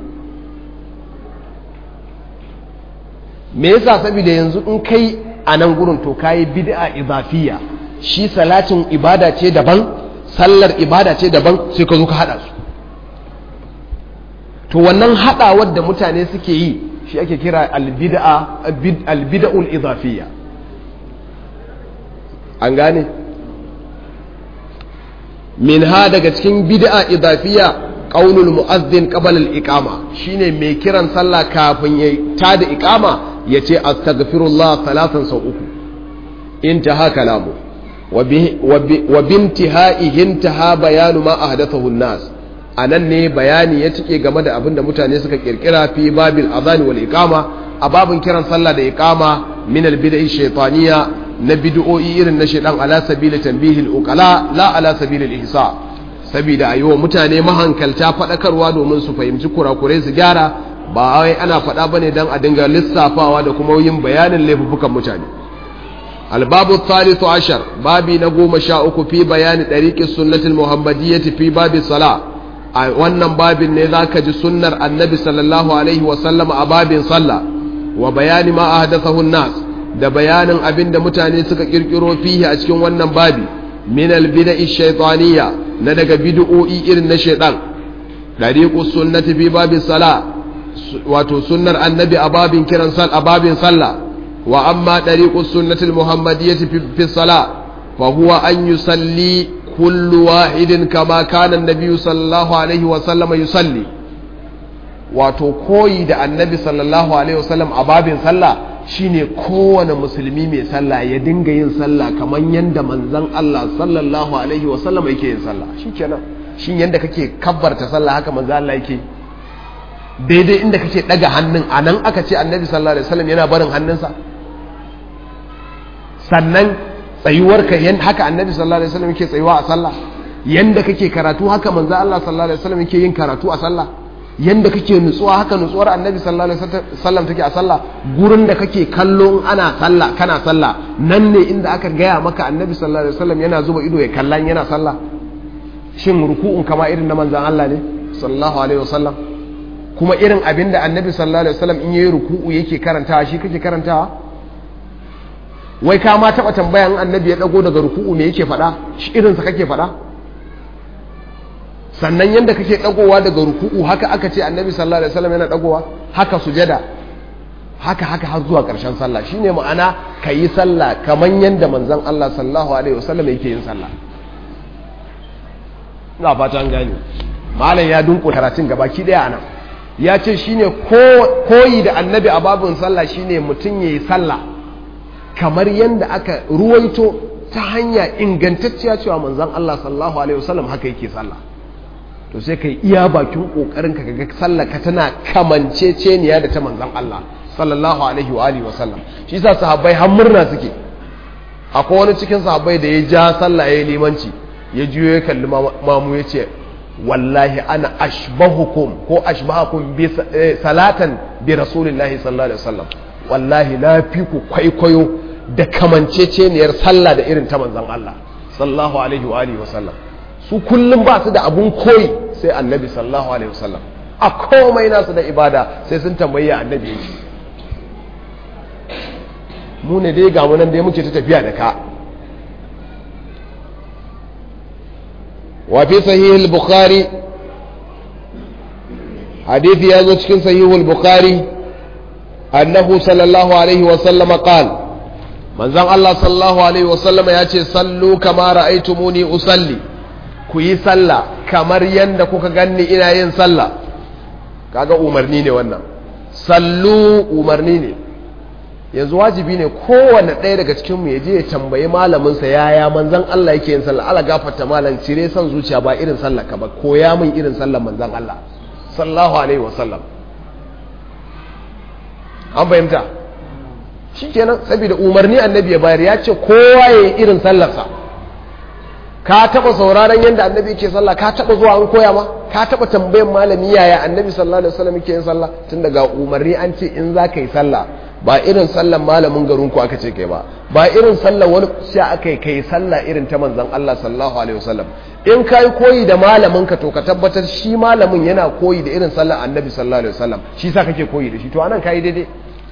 me yasa saboda yanzu in kai a nan gurin to kayi bid'a izafiya shi salatin ibada ce daban sallar ibada ce daban sai ka zo ka hada su to wannan hadawar da mutane suke yi shi ake kira albid'a albid'ul izafiya an gane min ha daga cikin bid'a izafiya qaulul mu'azzin qabla al-iqama shine mai kiran sallah kafin ya tada iqama ya ce astaghfirullah talatan sau uku intaha kalamu wa bintihaihi intaha bayanu ma ahdathahu an-nas anan ne bayani ya cike game da abin da mutane suka kirkira fi babil adhan wal iqama a babin kiran sallah da iqama min al-bid'i shaytaniya na bid'o'i irin na shaytan ala sabili tanbihi al-uqala la ala sabili al-ihsa saboda ayo mutane mahankalta fadakarwa domin su fahimci kurakurai su gyara ba wai ana faɗa ba ne don a dinga lissafawa da kuma yin bayanin laifukan mutane albabu thalithu ashar babi na goma sha uku fi bayani ɗariƙin sunnatul muhammadiyyati fi babi sala a wannan babin ne za ka ji sunnar annabi sallallahu alaihi wasallam a babin sallah wa bayani ma ahdathahu nas da bayanin abin da mutane suka kirkiro fihi a cikin wannan babi min albida'i shaytaniyya na daga bid'o'i irin na shaytan ɗariƙus sunnati fi babi sala wato sunnar annabi a babin kiran sal a babin sallah wa amma dariqus sunnatul muhammadiyyati fi salah fa huwa an yusalli kullu wahidin kama kana annabi sallallahu alaihi wa sallam yusalli wato koyi da annabi sallallahu alaihi wa sallam a babin sallah shine kowane musulmi mai sallah ya dinga yin sallah kamar yanda manzon Allah sallallahu alaihi wa sallam yake yin sallah shikenan shin yanda kake kabbarta sallah haka manzon Allah yake daidai inda kake daga hannun a nan aka ce annabi sallallahu alaihi wasallam yana barin hannunsa sannan tsayuwarka yan haka annabi sallallahu alaihi wasallam yake tsayuwa a sallah yanda kake karatu haka manzo Allah sallallahu alaihi wasallam yake yin karatu a sallah yanda kake nutsuwa haka nutsuwar annabi sallallahu alaihi wasallam take a sallah gurin da kake kallo ana sallah kana sallah nan ne inda aka gaya maka annabi sallallahu alaihi wasallam yana zuba ido ya kallan yana sallah shin ruku'un kama irin na manzon Allah ne sallallahu alaihi wasallam kuma irin abin da annabi sallallahu alaihi wasallam in yayi ruku'u yake karantawa shi kake karantawa wai ka ma taba tambayan annabi ya dago daga ruku'u me yake faɗa shi irin sa kake faɗa sannan yanda kake dagowa daga ruku'u haka aka ce annabi sallallahu alaihi wasallam yana dagowa haka sujada haka haka har zuwa ƙarshen sallah shine ma'ana kayi sallah kaman yanda manzon Allah sallallahu alaihi wasallam yake yin sallah ina fata an gane malam ya dunko karatun gabaki daya anan ya ce shine koyi da annabi a babin sallah shine mutum ya yi sallah kamar yadda aka ruwaito ta hanya ingantacciya cewa manzan Allah sallallahu alaihi wasallam haka yake sallah to sai kai iya bakin kokarin ka ga sallah ka tana kamanceceniya da ta manzan Allah sallallahu alaihi wa alihi wasallam shi yasa sahabbai har murna suke akwai wani cikin sahabbai da ya ja sallah ya limanci ya juyo ya kalli mamu ya ce wallahi ana ashbahukum ko ashbahukum bi salatan bi rasulillahi sallallahu alaihi wasallam wallahi na fi ku kwaikwayo da kamanceceniyar sallah da irin ta manzon Allah sallallahu alaihi wa alihi wasallam su kullum ba su da abun koyi sai annabi sallallahu alaihi wasallam a komai nasu da ibada sai sun tambayi annabi yake mu ne dai ga mu nan dai muke ta tafiya da ka wa fi sahih al-bukhari hadisi ya zo cikin sahih al-bukhari annahu sallallahu alaihi wasallam qala manzon Allah sallallahu alaihi wasallam ya ce sallu kama ra'aytumuni usalli ku yi sallah kamar yanda kuka ganni ina yin sallah kaga umarni ne wannan sallu umarni ne yanzu wajibi ne kowanne ɗaya daga cikin mu je ya tambayi malamin sa yaya manzon Allah yake yin sallah Allah gafarta malam cire son zuciya ba irin sallah ka ba koya min irin sallar manzon Allah sallallahu alaihi wasallam an fahimta shi kenan saboda umarni annabi ya bayar ya ce kowa ya yi irin sallarsa ka taba sauraron yadda annabi yake sallah ka taba zuwa an koya ma ka taba tambayan malami yaya annabi sallallahu alaihi wasallam yake yin sallah tun daga umarni an ce in za ka yi sallah ba irin sallan malamin garin ku aka ce kai ba ba irin sallan wani sai aka yi kai sallah irin ta manzon Allah sallallahu alaihi wasallam in ka yi koyi da malamin ka to ka tabbatar shi malamin yana koyi da irin sallan annabi sallallahu alaihi wasallam shi sa kake koyi da shi to anan kai daidai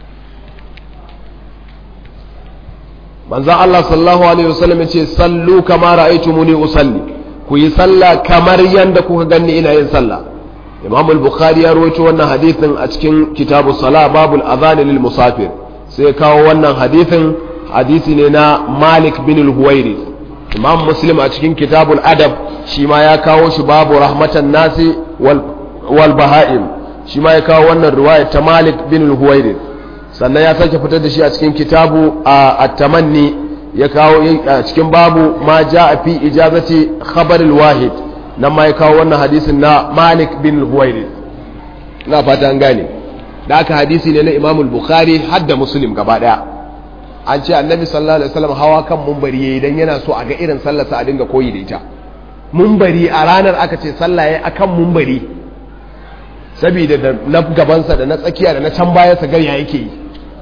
manzan Allah sallallahu Alaihi wasallam ya ce sallu kama ra'aitumuni usalli ku yi sallah kamar yadda kuka ganni ina yin sallah imam al-bukhari ya rawaito wannan hadithin a cikin kitabu sala babul adhan lil musafir sai kawo wannan hadithin hadisi ne na malik bin al-huwairi imam muslim a cikin kitabul adab shi ma ya kawo shi babu rahmatan nasi wal, wal baha'im shi ma ya kawo wannan riwaya ta malik bin al-huwairi sannan ya sake fitar da shi a cikin kitabu a tamanni ya kawo a cikin babu ma ja a fi ijazati khabaril wahid nan ma ya kawo wannan hadisin na malik bin huwairi na fata an gane da aka hadisi ne na imam bukhari har da muslim gaba daya an ce annabi sallallahu alaihi wasallam hawa kan mumbari yayi dan yana so a ga irin sallarsa a dinga koyi da ita mumbari a ranar aka ce sallah yayi akan mumbari saboda da na gabansa da na tsakiya da na can baya sa garya yake yi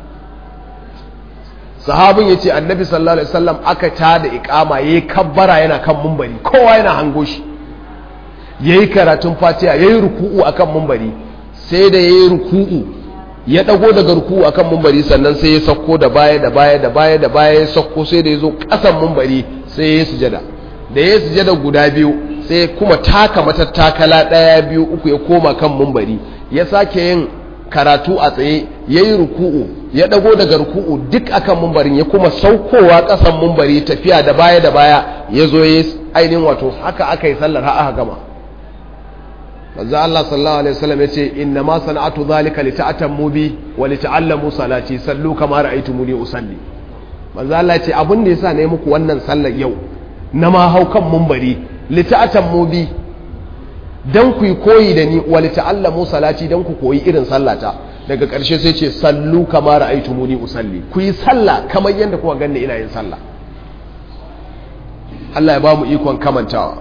sahabin ya ce annabi sallallahu alaihi wasallam aka ta da ikama ya yi kabbara yana kan mumbari kowa yana hango shi ya yi karatun fatiha ya yi ruku'u a kan mumbari sai da ya yi ruku'u ya ɗago daga ruku'u a kan mumbari sannan sai ya sauko da baya da baya da baya da baya ya sauko sai da ya zo ƙasan mumbari sai ya yi sujada da ya yi sujada guda biyu sai kuma taka matattakala ɗaya biyu uku ya koma kan mumbari ya sake yin karatu a tsaye ya yi ruku'u ya ɗago daga ruku'u duk akan mumbarin ya kuma saukowa ƙasan mumbari tafiya da baya da baya ya zo ya ainihin wato haka aka yi sallar har aka gama manzo Allah sallallahu alaihi wasallam ya ce inna ma sana'atu zalika li ta'tammu bi wa li ta'allamu salati sallu kama ra'aytumuni usalli manzo Allah ya ce abin da yasa ne muku wannan sallar yau na ma hau kan mumbari li ta'tammu bi dan ku yi koyi da ni wa li ta'allamu salati dan ku koyi irin sallata daga ƙarshe sai ce sallu kama ra'aytumuni usalli ku yi sallah kamar yadda kuka ganni ina yin sallah Allah ya ba mu ikon kamantawa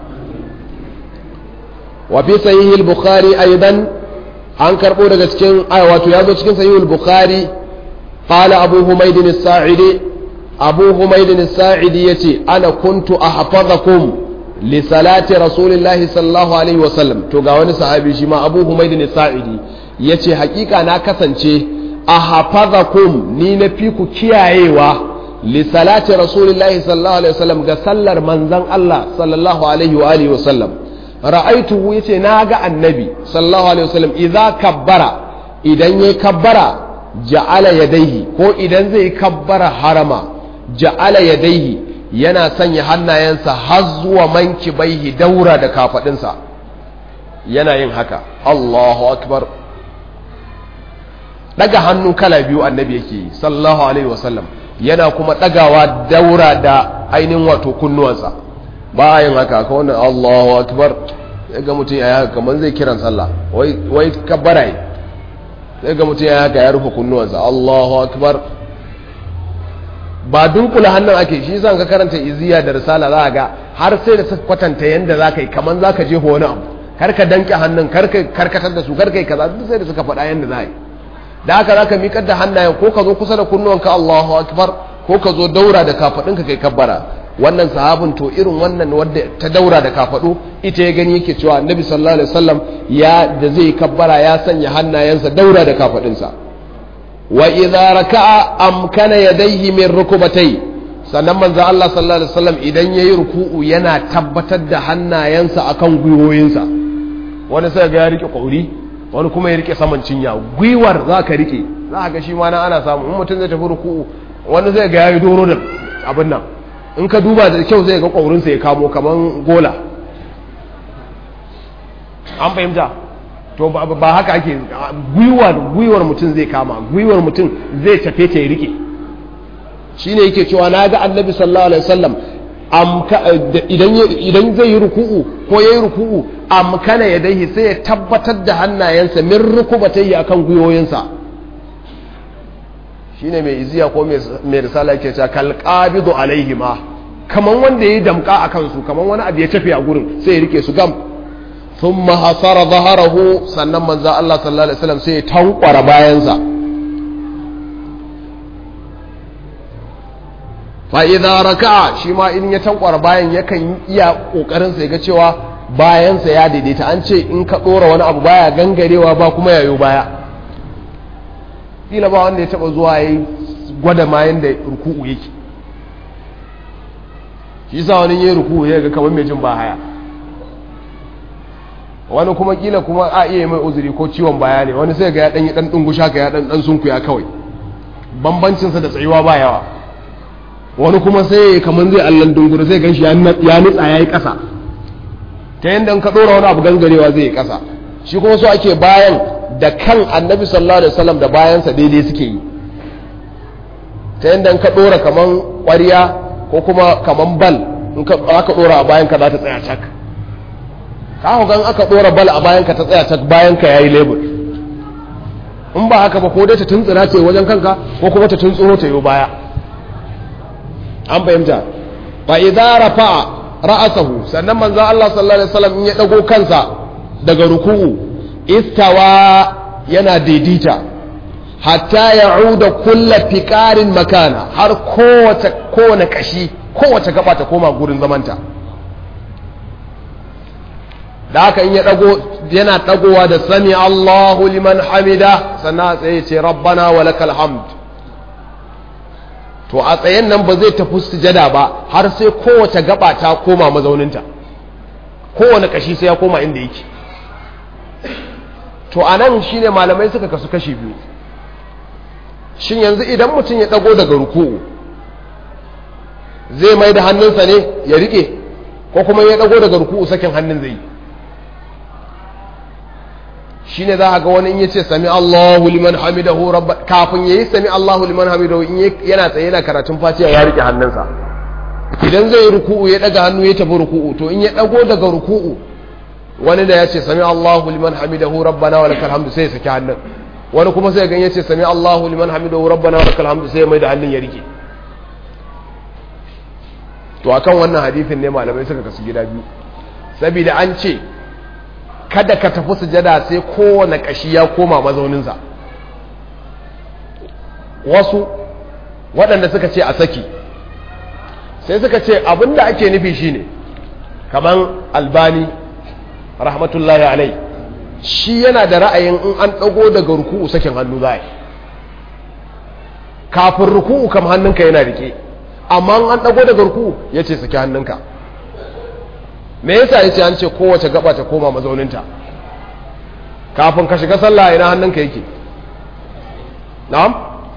wa fi sahih al-bukhari aidan an karbo daga cikin ay wato yazo cikin sahih al-bukhari qala abu humayd as-sa'idi abu humayd as-sa'idi yace ana kuntu ahfazakum li salati rasulillahi sallallahu alaihi wasallam to ga wani sahabi shi ma abu humayd as-sa'idi ya ce hakika na kasance a hafazakum ni na fi ku kiyayewa li salati rasulillahi sallallahu alaihi wasallam ga sallar manzan Allah sallallahu alaihi wa alihi wasallam ra'aituhu yace na ga annabi sallallahu alaihi wasallam idza kabbara idan yayi kabbara ja'ala yadaihi ko idan zai kabbara harama ja'ala yadaihi yana sanya hannayensa har zuwa mankibaihi daura da kafadinsa yana yin haka Allahu akbar daga hannu kala biyu annabi yake yi sallallahu alaihi wasallam yana kuma dagawa daura da ainihin wato kunnuwansa ba a yin haka ka wannan Allahu akbar sai ga mutum ya haka kamar zai kiran sallah wai wai kabbara yi sai ga mutum ya haka ya rufe kunnuwansa Allahu akbar ba dunkula hannun ake shi zan ka karanta iziya da risala za ga har sai da suka kwatanta yanda za ka yi kamar za ka je wani abu kar ka danke hannun kar ka karkatar da su kar ka yi kaza duk sai da suka faɗa yanda za a yi da haka za ka miƙar da hannayen ko ka zo kusa da kunnuwanka Allahu akbar ko ka zo daura da kafaɗinka kai kabbara wannan sahabin to irin wannan wadda ta daura da kafadu ita ya gani yake cewa annabi sallallahu alaihi wasallam ya da zai kabbara ya sanya hannayensa daura da kafadinsa wa idza raka'a amkana yadayhi min rukubatai sannan manzo Allah sallallahu alaihi wasallam idan yayi ruku'u yana tabbatar da hannayensa akan gwiwoyinsa wani sai ga ya rike kauri wani kuma ya rike saman cinya gwiwar zaka rike za ga shi ma na ana samu in mutum zai tafi ruku'u wani zai ga yayi doro da abin nan in ka duba da kyau zai ga kaurinsa ya kamo kaman gola an fahimta to ba haka ake gwiwar gwiwar mutum zai kama gwiwar mutum zai tafe ta ya rike shine yake cewa na ga annabi sallallahu alaihi wasallam idan zai yi ruku'u ko yayi ruku'u amkana ya dai sai ya tabbatar da hannayensa min rukubatai akan gwiwoyinsa shine mai iziya ko mai risala yake cewa kal qabidu alaihima kaman wanda yayi damka akan su kaman wani abu ya tafi a gurin sai ya rike su gam thumma hasara zaharahu sannan manzo Allah sallallahu alaihi wasallam sai ya tankwara bayansa fa idza raka'a shi ma in ya tankwara bayan yakan iya kokarin sa ga cewa bayansa ya daidaita an ce in ka dora wani abu baya gangarewa ba kuma yayo baya kila ba wanda ya taba zuwa yayi gwada ma yanda ruku'u yake shi yasa wani yayi ruku'u ya ga kamar mai jin ba haya wani kuma kila kuma a iya mai uzuri ko ciwon baya ne wani sai ga ya dan yi dan dungusha ka ya dan dan sunkuya kawai bambancin sa da tsayuwa ba yawa wani kuma sai kamar zai allan dungura sai ganshi ya nutsa yayi kasa ta yanda ka dora wani abu gangarewa zai yi kasa shi kuma so ake bayan da kan annabi sallallahu alaihi wasallam da bayansa daidai suke yi ta yanda ka dora kaman ƙwariya ko kuma kaman bal in ka aka dora a bayan ka za ta tsaya cak kawo gan aka dora bal a bayan ka ta tsaya cak bayan ka yayi lebur in ba haka ba ko dai ta tuntsira ce wajen kanka ko kuma ta tuntsuro ta yi baya an fahimta fa idza rafa'a ra'asahu sannan manzo Allah sallallahu alaihi wasallam in ya dago kansa daga ruku'u istawa yana daidaita hatta ya'uda kulla fiqarin makana har kowace kowane kashi kowace gaba ta koma gurin zamanta da haka in ya dago yana dagowa da sami Allahu liman hamida sannan tsaye ce rabbana walakal hamd to a tsayen nan ba zai tafi sujada ba har sai kowace gaba ta koma mazauninta kowane kashi sai ya koma inda yake to a nan shine malamai suka kasu kashi biyu shin yanzu idan mutum ya dago daga ruku'u zai mai da hannunsa ne ya rike ko kuma ya dago daga ruku'u sakin hannun zai shine za a ga wani in yace sami Allahu liman hamidahu rabba kafin yayi sami Allahu liman hamidahu in yana tsaye yana karatun Fatiha ya rike hannunsa idan zai ruku'u ya daga hannu ya tafi ruku'u to in ya dago daga ruku'u wani da yace sami Allahu liman hamidahu rabbana wa lakal hamdu sai ya saki hannun wani kuma sai ga yace sami Allahu liman hamidahu rabbana wa lakal hamdu sai ya mai da hannun ya rike to akan wannan hadisin ne malamai suka kasu gida biyu saboda an ce kada ka tafi sujada sai kowane kashi ya koma mazauninsa wasu waɗanda suka ce a saki sai suka ce abinda ake nufi shine kaman albani rahmatullahi alai shi yana da ra'ayin in an ɗago daga ruku'u sakin hannu za kafin ruku'u kam hannunka yana rike amma an ɗago daga ruku'u ya ce saki hannunka me yasa yace an ce kowace gaba ta koma mazauninta kafin ka shiga sallah ina hannunka yake na'am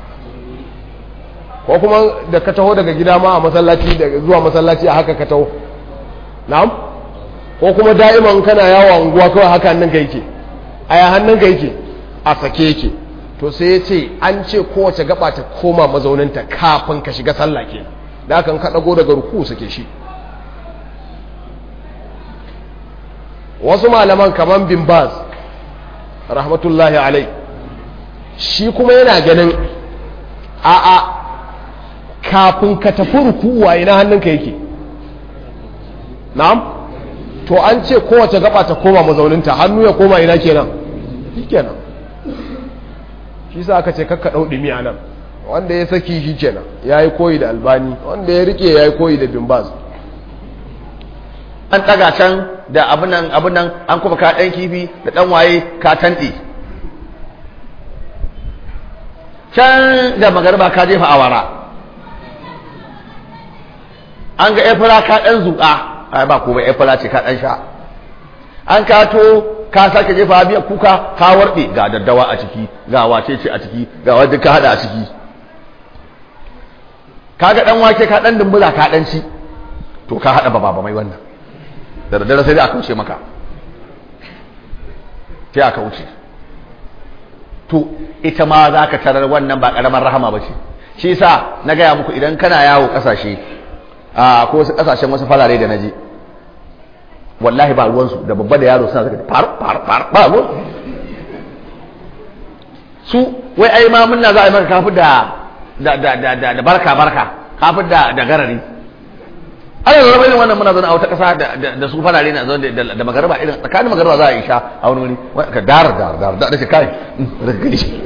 ko kuma da ka taho daga gida ma a masallaci daga zuwa masallaci a haka ka taho na'am ko kuma da'iman kana yawo unguwa kawai haka hannunka yake a ya hannunka yake a sake yake to sai ya ce an ce kowace gaba ta koma mazauninta kafin ka shiga sallah kenan da haka ka dago daga ruku sake shi wasu malaman kaman bin baz rahmatullahi alai shi kuma yana ganin a'a kafin ka tafi rukuwa ina hannunka yake na'am to an ce kowace gaba ta koma mazauninta hannu ya koma ina kenan kenan shi sa aka ce kakka ɗau ɗimi a nan wanda ya saki shi kenan ya yi koyi da albani wanda ya rike ya yi koyi da bimbaz an ɗaga can da abin nan abin nan an kuma ka ɗan kifi da ɗan waye ka tanɗe can da magarba ka jefa awara an ga efira ka ɗan zuƙa ai ba kuma efira ce ka ɗan sha an kato ka sake jefa biya kuka ka warɗe ga daddawa a ciki ga wace ce a ciki ga wadda ka haɗa a ciki ka ga ɗan wake ka ɗan dumbula ka ɗan ci to ka haɗa baba mai wannan da daddare sai dai aka wuce maka sai aka wuce to ita ma za ka tarar wannan ba ƙaramar rahama ba ce shi sa na gaya muku idan kana yawo ƙasashe a ko wasu ƙasashen wasu farare da na je wallahi ba ruwansu da babba da yaro suna zaka far far far ba ruwan su wai ai ma munna za a yi maka kafi da da da da da barka barka kafi da da garari ana zama irin wannan muna zaune a wata ƙasa da su farare na zaune da magarba irin tsakanin magarba za a yi sha a wani wuri ka dar dar dar da ce kai daga gani shi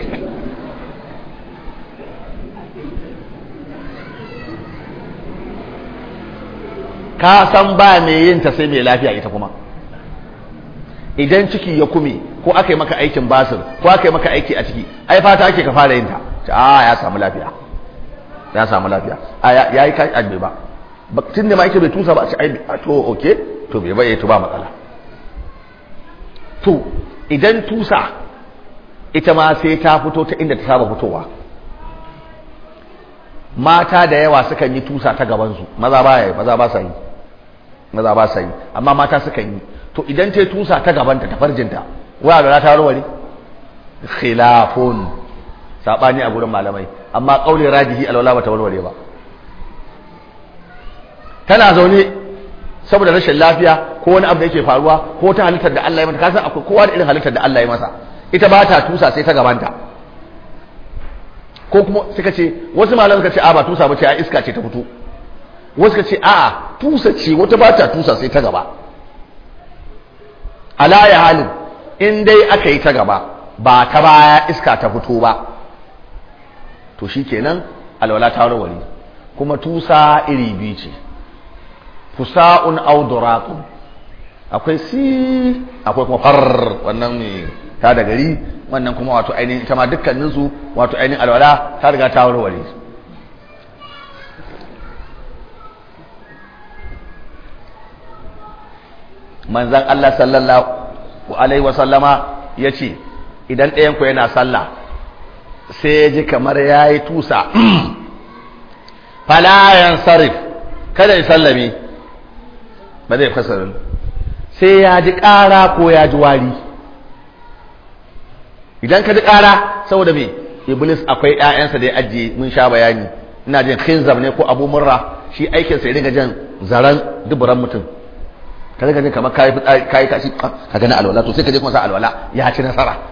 ka san ba mai yin ta sai mai lafiya ita kuma idan ciki ya kume ko aka yi maka aikin basir ko aka yi maka aiki a ciki ai fata ake ka fara yin ta a ya samu lafiya ya samu lafiya a ya yi kai ajbe ba tun da ma yake bai tusa ba a ce ai to okay to bai bai to ba matsala to idan tusa ita ma sai ta fito ta inda ta saba fitowa mata da yawa sukan yi tusa ta gabansu maza ba yi maza ba sa yi maza ba sa yi amma mata sukan yi to idan ta tusa ta gabanta ta farjinta waya da ta warware khilafun sabani a gurin malamai amma kauli rajihi alwala ba ta warware ba tana zaune saboda rashin lafiya ko wani abu da yake faruwa ko ta halittar da Allah ya mata kasan akwai kowa da irin halittar da Allah ya masa ita ba ta tusa sai ta gabanta ko kuma suka ce wasu malamai suka ce a ba tusa ba ce a iska ce ta fito wasu suka ce a tusa ce wata ba ta tusa sai ta gaba ala ya halin in dai aka yi ta gaba ba ta baya iska ta fito ba to shikenan alwala ta warware kuma tusa iri biyu ce fusa'un aw duratun akwai si akwai kuma far wannan ne ta da gari wannan kuma wato ainihin ita ma dukkanin su wato ainihin alwala ta riga ta warware manzon Allah sallallahu alaihi wa sallama yace idan ɗayan ku yana sallah sai ya ji kamar yayi tusa fala yansarif kada ya sallame ba zai fasarin sai ya ji ƙara ko ya ji wari idan ka ji ƙara saboda me iblis akwai ƴaƴansa da ya ajiye mun sha bayani ina jin khinzab ne ko abu murra shi aikinsa ya dinga jan zaran duburan mutum ka dinga jin kamar kayi kayi tashi ka gani alwala to sai ka je kuma sa alwala ya ci nasara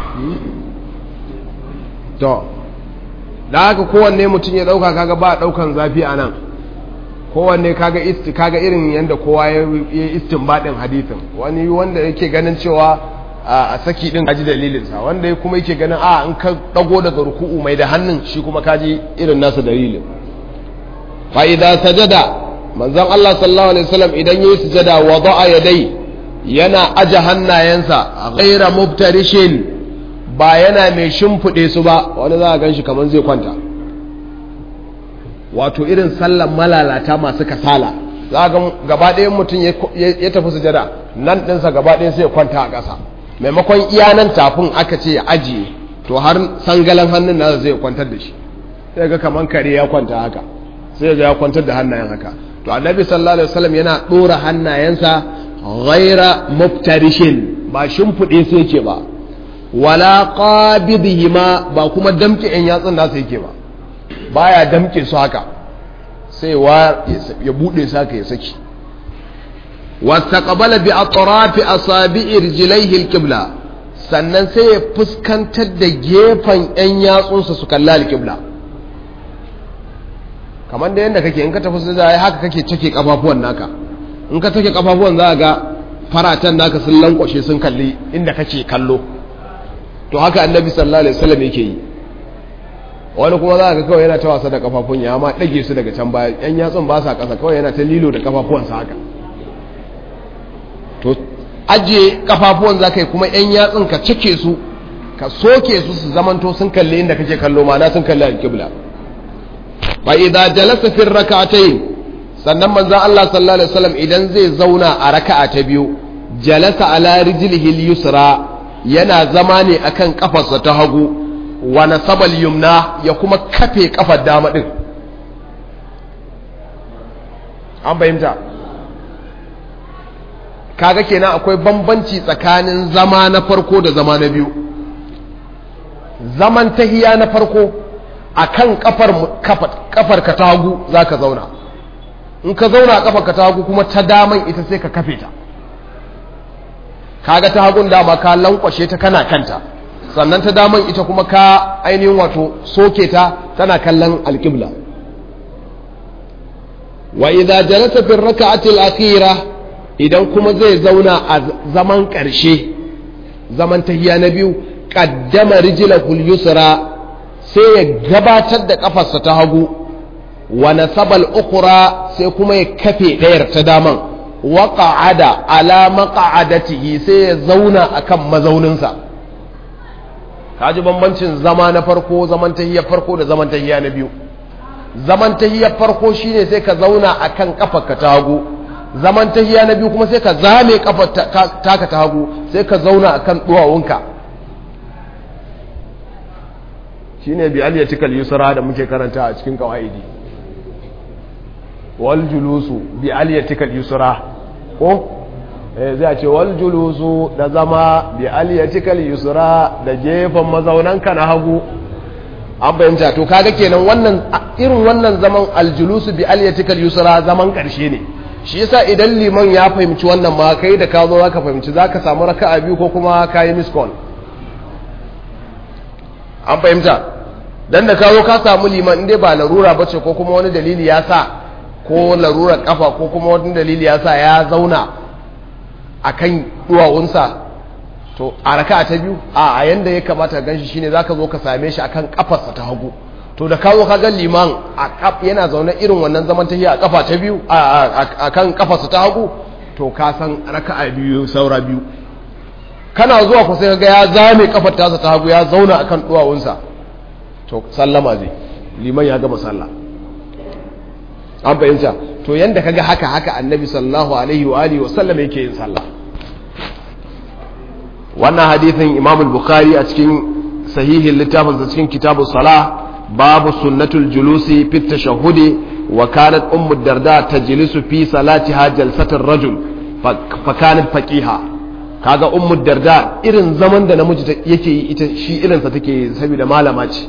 to da haka kowanne mutum ya dauka kaga ba daukan zafi a nan kowanne kaga isti kaga irin yanda kowa ya yi istinbadin hadisin wani wanda yake ganin cewa a saki din kaji dalilin sa wanda kuma yake ganin a in ka dago daga ruku'u mai da hannun shi kuma kaji irin nasa dalilin fa idza sajada manzon Allah sallallahu alaihi wasallam idan yayi sujada wada'a yadai yana aje hannayensa ghaira mubtarishin ba yana mai shimfiɗe su ba wani za a gan shi kamar zai kwanta wato irin sallan malalata masu kasala za a ga gaba ɗayan mutum ya tafi sujada nan ɗinsa gaba ɗayan sai ya kwanta a ƙasa maimakon iya nan tafin aka ce ya ajiye to har sangalan hannun nasa zai kwantar da shi sai ga kamar kare ya kwanta haka sai ga ya kwantar da hannayen haka to annabi sallallahu alaihi wasallam yana ɗora hannayensa ghaira muftarishin ba shimfiɗe sai yake ba wala qabidihima ba kuma damke yan yatsun nasa yake ba baya damke su haka sai wa ya bude su haka ya saki wastaqbala bi atrafi asabi'i rijlaihi alqibla sannan sai ya fuskantar da gefen yan yatsunsa su kalla alqibla kamar da yanda kake in ka tafi sai haka kake cike kafafuwan naka in ka take kafafuwan za ga faratan naka sun lankwashe sun kalli inda kake kallo to haka annabi sallallahu alaihi wasallam yake yi wani kuma za ka kawai yana ta wasa da kafafun ya ma ɗage su daga can baya yan yatsun ba sa ƙasa kawai yana ta lilo da kafafuwansa haka to ajiye kafafuwan za ka yi kuma yan yatsun ka cike su ka soke su su zamanto sun kalli inda kake kallo ma na sun kalli alƙibla fa idza jalasa fi rak'atayn sannan manzon Allah sallallahu alaihi wasallam idan zai zauna a raka'a ta biyu jalasa ala rijlihi al-yusra yana zama ne akan kafarsa ta hagu wa nasaba al-yumna ya kuma kafe kafar dama din an bayyanta kaga kenan akwai bambanci tsakanin zama na farko da zama na biyu zaman tahiya na farko akan kafar kafar ka ta hagu zaka zauna in ka zauna a kafar ka ta hagu kuma ta daman ita sai ka kafe ta kaga ta hagun dama ka lankwashe ta kana kanta sannan ta daman ita kuma ka ainihin wato soke ta tana kallon alƙibla wa idza jalasa fi rak'ati al-akhira idan kuma zai zauna a zaman ƙarshe zaman tahiya na biyu qaddama rijlahu al-yusra sai ya gabatar da kafarsa ta hagu wa nasaba al-ukhra sai kuma ya kafe ɗayar ta daman wa qa'ada ala maq'adatihi sai ya zauna akan mazauninsa kaji bambancin zama na farko zaman tahiyar farko da zaman tahiya na biyu zaman tahiyar farko shine sai ka zauna akan kafarka ta hagu zaman tahiya na biyu kuma sai ka zame kafar taka ta hagu sai ka zauna akan duwawunka shine bi aliyatikal yusra da muke karanta a cikin kawaidi wal julusu bi aliyatikal yusra ko zai ce wal julusu da zama bi aliyatikal yusra da gefen mazaunanka na hagu an bayyanta to kaga kenan wannan irin wannan zaman aljulusu bi aliyatikal yusra zaman karshe ne shi yasa idan liman ya fahimci wannan ma kai da ka zo zaka fahimci zaka samu raka'a biyu ko kuma kayi miss call an fahimta dan da ka zo ka samu liman inda ba larura bace ko kuma wani dalili ya sa ko larurar kafa ko kuma wani dalili ya sa ya zauna a kan duwawunsa to a raka ta biyu a yanda ya kamata gan shi shine zaka zo ka same shi akan kafarsa ta hagu to da kawo ka ga liman a yana zaune irin wannan zaman tahiya a kafa ta biyu a kan kafarsa ta hagu to ka san raka'a biyu saura biyu kana zuwa ku sai ga ya zame kafar tasa ta hagu ya zauna akan duwawunsa to sallama zai liman ya gama sallah an fahimta to yanda kaga haka haka annabi sallallahu alaihi wa alihi wa sallam yake yin sallah wannan hadithin imam al-bukhari a cikin sahihin littafin sa cikin kitabu salah babu sunnatul julusi fi tashahhudi wa kanat ummu darda tajlisu fi salatiha jalsatar rajul fa kanat faqiha kaga ummu darda irin zaman da namiji yake yi ita shi irin sa take saboda malama ce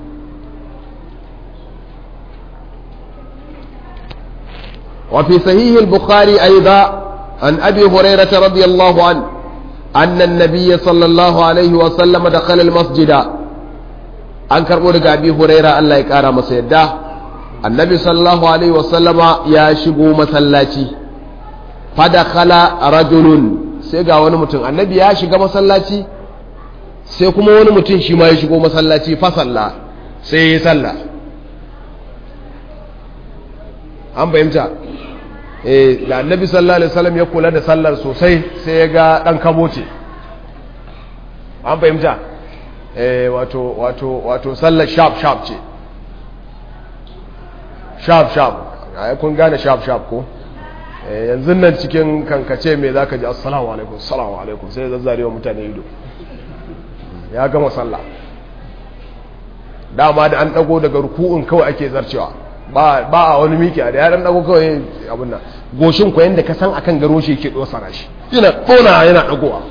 وفي صحيح البخاري أيضا عن أبي هريرة رضي الله عنه أن النبي صلى الله عليه وسلم دخل المسجد an karɓo daga abi huraira Allah ya ƙara masa yadda annabi sallallahu alaihi wasallama ya shigo masallaci fadakhala rajulun sai ga wani mutum annabi ya shiga masallaci sai kuma wani mutum shi ma ya shigo masallaci fa salla sai ya yi sallah an fahimta eh da annabi sallallahu alaihi wasallam ya kula da sallar sosai sai ya ga dan kabo ce an fahimta eh wato wato wato sallar sharp sharp ce sharp sharp ai kun gane sharp sharp ko eh yanzu nan cikin kankace me zaka ji assalamu alaikum assalamu alaikum sai zazzare wa mutane ido ya gama sallah dama da an dago daga ruku'un kawai ake zarcewa ba a wani miki da ya dan dago kawai abin nan goshin ku yanda ka san akan garo shi yake dosana shi yana dona yana dagowa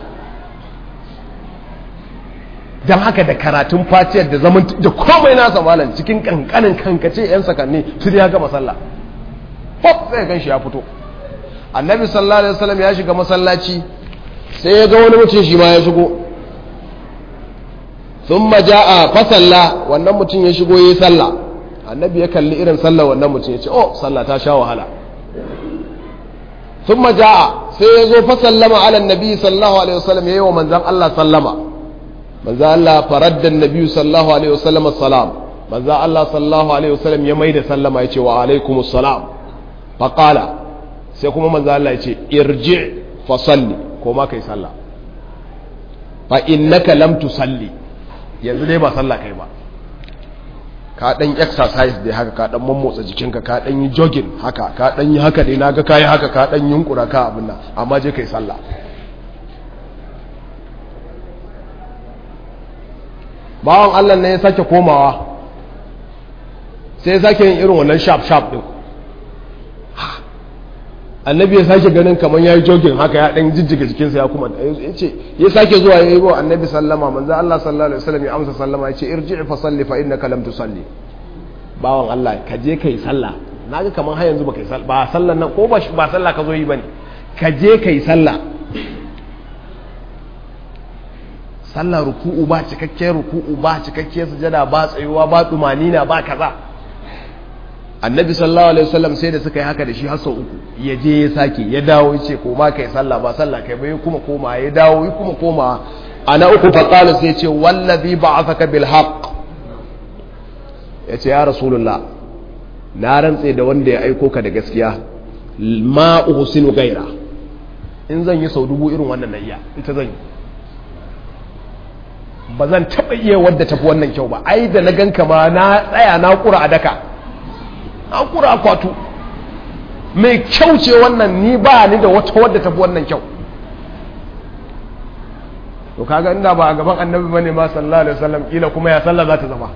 dan haka da karatun fatiyar da zaman da komai nasa malam cikin kankanin kankace yan sakanni su ya gama sallah pop sai gan shi ya fito annabi sallallahu alaihi wasallam ya shiga masallaci sai ya ga wani mutum shi ma ya shigo thumma jaa fa salla wannan mutum ya shigo yayi sallah annabi ya kalli irin sallar wannan mutum ya ce oh sallah ta sha wahala sun maja'a sai ya zo fa sallama ala nabi sallallahu alaihi wasallam ya yi wa manzan Allah sallama manzan Allah faraddan nabi sallallahu alaihi wasallam salam manzo Allah sallallahu alaihi wasallam ya maida sallama ya ce wa alaikumus salam fa qala sai kuma manzo Allah ya ce irji fa salli ko ma kai sallah fa innaka lam tusalli yanzu dai ba sallah kai ba ka dan exercise dai haka ka dan mammotsa jikinka ka dan yi jogging haka ka dan yi haka dai naga kai haka ka dan yunkura ka abin nan amma je kai sallah bawan Allah ne ya sake komawa sai ya sake yin irin wannan sharp sharp din annabi ya sake ganin kamar ya yi jogin haka ya ɗan jijjiga jikinsa ya kuma ya ce ya sake zuwa ya yi wa annabi sallama manzo Allah sallallahu alaihi wasallam ya amsa sallama ya ce irji fa salli fa innaka lam tusalli bawan Allah ka je kai sallah naga kamar har yanzu baka yi sallah ba sallan nan ko ba ba sallah ka zo yi bane ka je kai sallah sallah ruku'u ba cikakken ruku'u ba cikakken sujada ba tsayuwa ba tumanina ba kaza annabi sallallahu alaihi wasallam sai da suka yi haka da shi har sau uku ya je ya sake ya dawo ya ce koma kai sallah ba sallah kai bai kuma koma ya dawo ya kuma koma ana uku fa qala sai ce wallazi ba'athaka bil haqq yace ya rasulullah na rantse da wanda ya aiko ka da gaskiya ma uhsinu gaira in zan yi sau dubu irin wannan na iya ita zan yi ba zan taɓa iya wadda tafi wannan kyau ba ai da na ganka ma na tsaya na kura a daka na kura akwatu mai kyau ce wannan ni ba ni da wata wadda tafi wannan kyau to kaga inda ba a gaban annabi bane ma sallallahu alaihi wasallam kila kuma ya sallah za ta zama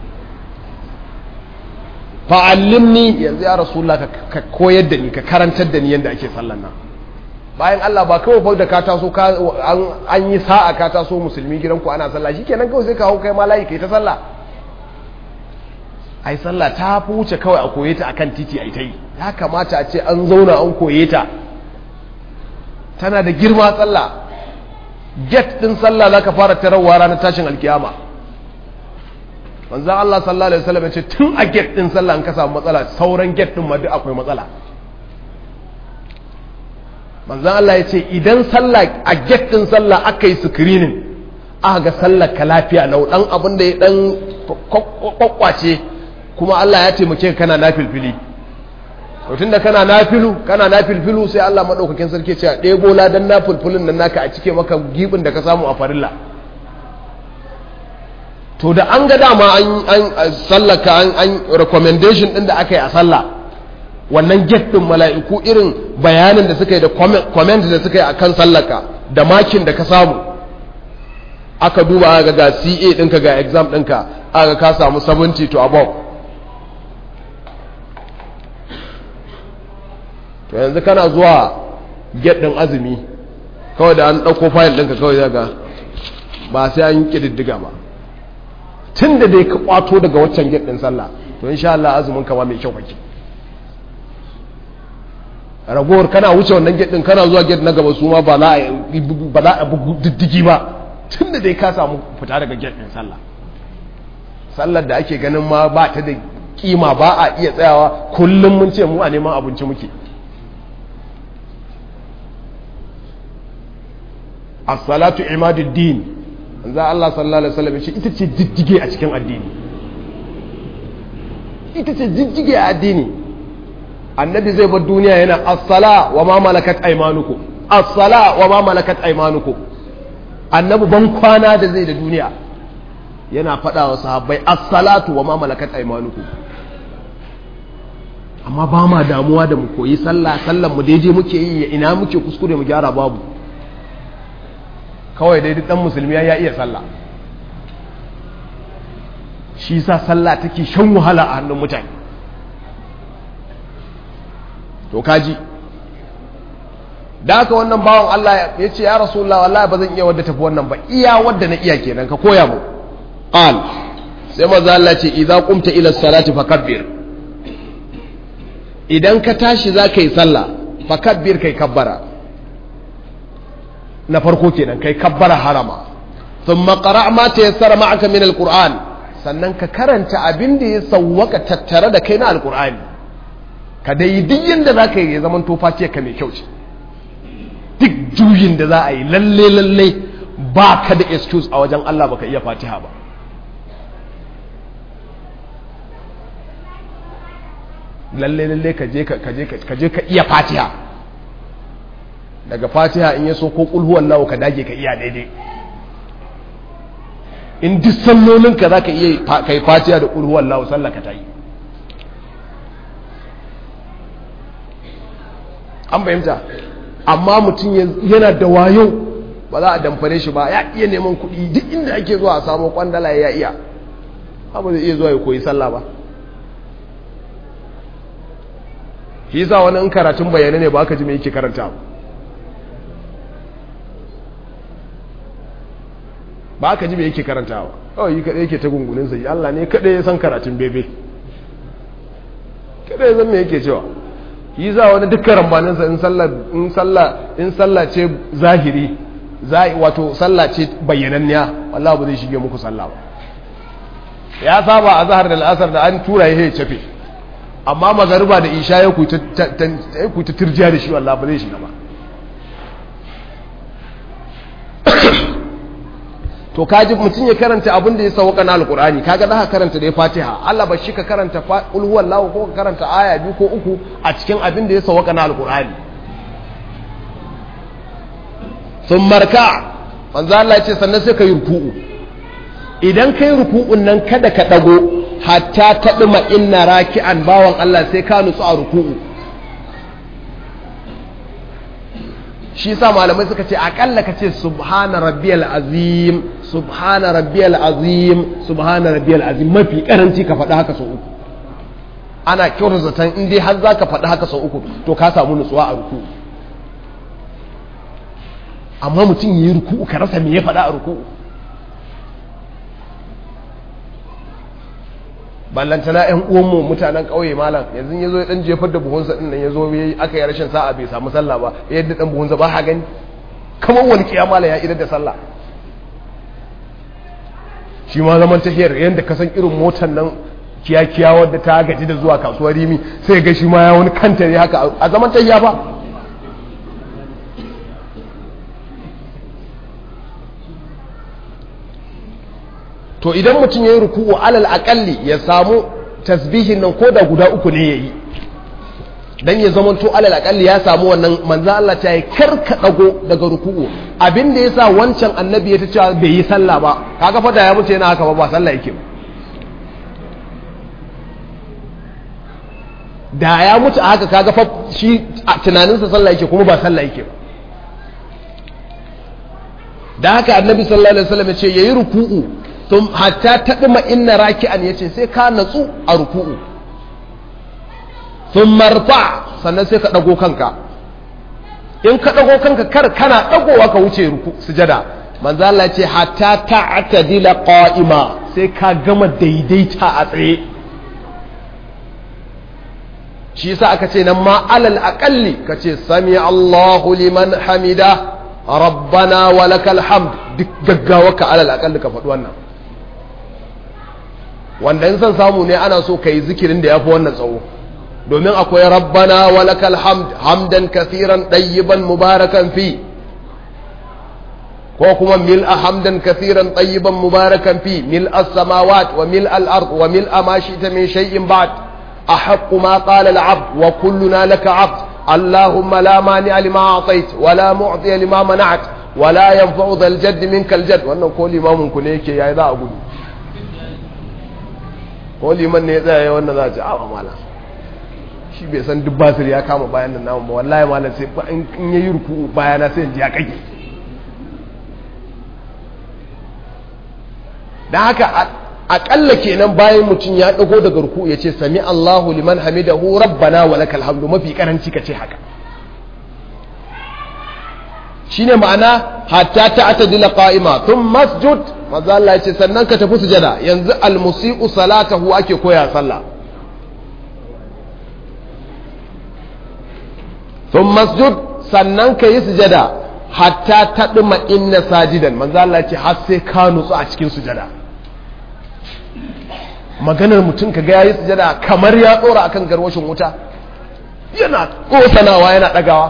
fa'allimni yanzu ya rasulullah ka koyar da ni ka karantar da ni yadda ake sallan nan bayan Allah ba kawai fa da ka taso an yi sa'a ka taso musulmi gidanku ana sallah shikenan kawai sai ka hau kai ma layi kai ta sallah ai sallah ta fi wuce kawai a koye ta akan titi ai ta yi ya kamata a ce an zauna an koye ta tana da girma sallah get din sallah zaka fara tarawa ranar tashin alkiyama manzon Allah sallallahu alaihi wasallam ya ce tun a get din sallah an ka samu matsala sauran get din ma duk akwai matsala manzan Allah ya ce idan sallah a gettin sallah aka yi screening aka ga sallah ka lafiya lau dan abin da ya dan kwakwace kuma Allah ya taimake kana na filfili tun da kana na filu kana na filfilu sai Allah maɗaukakin sarki ce a ɗebo ladan na filfilin nan naka a cike maka gibin da ka samu a farilla to da an ga dama an sallaka an recommendation ɗin da aka yi a sallah wannan get ɗin mala'iku irin bayanin da suka yi da comment da suka yi a kan sallaka da makin da ka samu aka duba ga ga ca ɗinka ga exam ɗinka aka ka samu 70 to above to yanzu kana zuwa get ɗin azumi kawai da an ɗauko fayil ɗinka kawai zaga ba sai an yi ƙididdiga ba tun da dai ka kwato daga waccan get ɗin sallah to insha Allah azumin kama mai kyau kake ragowar kana wuce wannan gate din kana zuwa gate na gaba su ma ba za a diddigi ba tun da dai ka samu fita daga gate din sallah sallar da ake ganin ma ba ta da kima ba a iya tsayawa kullum mun ce mu a neman abinci muke as-salatu imaduddin manzo Allah sallallahu alaihi wasallam ce ita ce diddige a cikin addini ita ce diddige a addini annabi zai bar duniya yana as-sala wa ma malakat aymanukum as-sala wa ma malakat aymanukum annabi ban kwana da zai da duniya yana faɗa wa sahabbai as-salatu wa ma malakat aymanukum amma ba ma damuwa da mu koyi sallah sallan mu daidai muke yi ina muke kuskure mu gyara babu kawai dai dan musulmi ya iya sallah shi sa sallah take shan wahala a hannun mutane to kaji da haka wannan bawan Allah ya ce ya rasulullah wallahi ba zan iya wadda tafi wannan ba iya wadda na iya kenan ka koya mu qal sai manzo Allah ce idza qumta ila salati fakabbir idan ka tashi za ka yi sallah fakabbir kai kabbara na farko kenan kai kabbara harama thumma qara' ma tayassara ma'aka min alquran sannan ka karanta abin da ya sawwaka tattare da kai na alqur'ani ka dai duk yanda za ka yi ya zaman tofa ce ka mai kyau ce duk juyin da za a yi lalle lalle ba ka da excuse a wajen Allah baka iya fatiha ba lalle lalle ka je ka je ka je ka iya fatiha daga fatiha in ya so ko kulhuwan nawa ka dage ka iya daidai in duk sallolinka za ka iya kai fatiha da kulhuwan nawa sallah ka ta yi an fahimta amma mutum yana da wayo ba za a damfare shi ba ya iya neman kuɗi duk inda ake zuwa a samu kwandala ya iya abu zai iya zuwa ya koyi sallah ba shi yasa wani in karatun bayyana ne ba ka ji me yake karanta ba ka ji me yake karantawa kawai yi kaɗai yake ta gungunin sai Allah ne kaɗai ya san karatun bebe kaɗai ya san me yake cewa yi za wani dukkan rambaninsa in sallah in sallah ce zahiri wato sallah ce bayyananniya wallah ba zai shige muku sallah ba ya saba a zahar da al'asar da an tura ya cafe amma magariba da isha ya kuta turjiya da shi wallah ba zai shiga ba to kaji mutum ya karanta abin da ya sauka na alkur'ani kaga za ka karanta da ya fatiha Allah ba shi ka karanta ulhuwan lawo ko ka karanta aya biyu ko uku a cikin abin da ya sauka na alkur'ani sun marka manzo Allah ya ce sannan sai ka yi ruku'u idan ka yi ruku'un nan kada ka dago hatta ta duma inna raki'an bawan Allah sai ka nutsu a ruku'u shi sa malamai suka ce akalla ka ce subhana rabbiyal azim subhana rabbiyal azim subhana rabbiyal azim mafi karanci ka faɗi haka sau uku ana kyautar zaton in dai har za ka faɗi haka sau uku to ka samu nutsuwa a ruku amma mutum yi ruku ka rasa me ya faɗa a ruku ballantana yan uwanmu mutanen ƙauye malam yanzu ya zo ya ɗan jefar da buhunsa ɗin nan ya zo aka yi rashin sa'a bai samu sallah ba yadda ɗan buhunsa ba ha gani kamar wani kiyama ya idar da sallah shi ma zaman tahiyar yadda ka san irin motar nan kiyakiya wadda ta gaji da zuwa kasuwar rimi sai ga shi ma ya wani kanta ne haka a zaman tahiya ba to idan mutum ya yi ruku'u alal akalli ya samu tasbihin nan ko da guda uku ne ya yi dan ya zama to alal akalli ya samu wannan manzo Allah ta yi karka dago daga ruku'u abin da yasa wancan annabi ya ta cewa bai yi sallah ba kaga fa da ya mutu yana haka ba ba sallah yake ba da ya mutu a haka kaga fa shi tunaninsa sallah yake kuma ba sallah yake ba da haka annabi sallallahu alaihi wasallam ya ce yayi ruku'u tun hatta taɗima inna raki'an ya ce sai ka natsu a ruku'u sun marfa sannan sai ka ɗago kanka in ka ɗago kanka kar kana ɗagowa ka wuce sujada manzo Allah ce hatta ta'tadila qa'ima sai ka gama daidaita a tsaye shi yasa aka ce nan ma alal aqalli kace sami Allahu liman hamida rabbana walakal hamd duk gaggawa ka alal aqalli ka faɗi wannan wanda in son samu ne ana so ka yi zikirin da ya fi wannan tsawo domin akwai rabbana wa lakal hamd hamdan kathiran ɗayyiban mubarakan fi ko kuma mil'a hamdan kathiran ɗayyiban mubarakan fi mil'a samawat wa mil'a al-ard wa mil'a ma shi'ta min shay'in ba'd أحق ما قال العبد وكلنا لك عبد اللهم لا مانع لما أعطيت ولا معطي لما منعت ولا ينفع ذا الجد منك الجد وأنه كل إمام كنيك يا إذا أقول ko liman ne ya tsaya ya wannan za a ce awa mala shi bai san duk basir ya kama bayan nan namun ba wallahi mala sai in ya yi ruku bayana sai ji ya kage don haka akalla kenan bayan mutum ya dago daga ruku ya ce sami Allahu liman hamidahu rabbana wa lakal hamdu mafi karanci ka ce haka shine ma'ana hatta ta'tadila qa'ima thumma masjud manzo Allah ya ce sannan ka tafi sujada yanzu almusi'u salatahu ake koya sallah thumma masjud sannan ka yi sujada hatta tadma inna sajidan manzo Allah ya ce har sai ka nutsu a cikin sujada maganar mutum ka ga yayi sujada kamar ya dora akan garwashin wuta yana kosanawa yana dagawa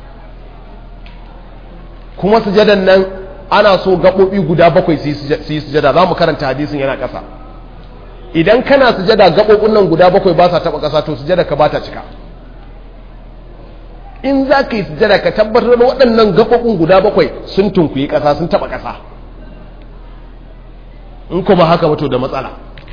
kuma sujadan nan ana so gaɓoɓi guda bakwai su yi sujada za mu karanta hadisin yana ƙasa idan kana sujada gaɓoɓin nan guda bakwai ba sa taɓa ƙasa to sujada ka ba ta cika in za ka yi sujada ka tabbatar da waɗannan gaɓoɓin guda bakwai sun tunkuyi ƙasa sun taɓa ƙasa in kuma haka wato da matsala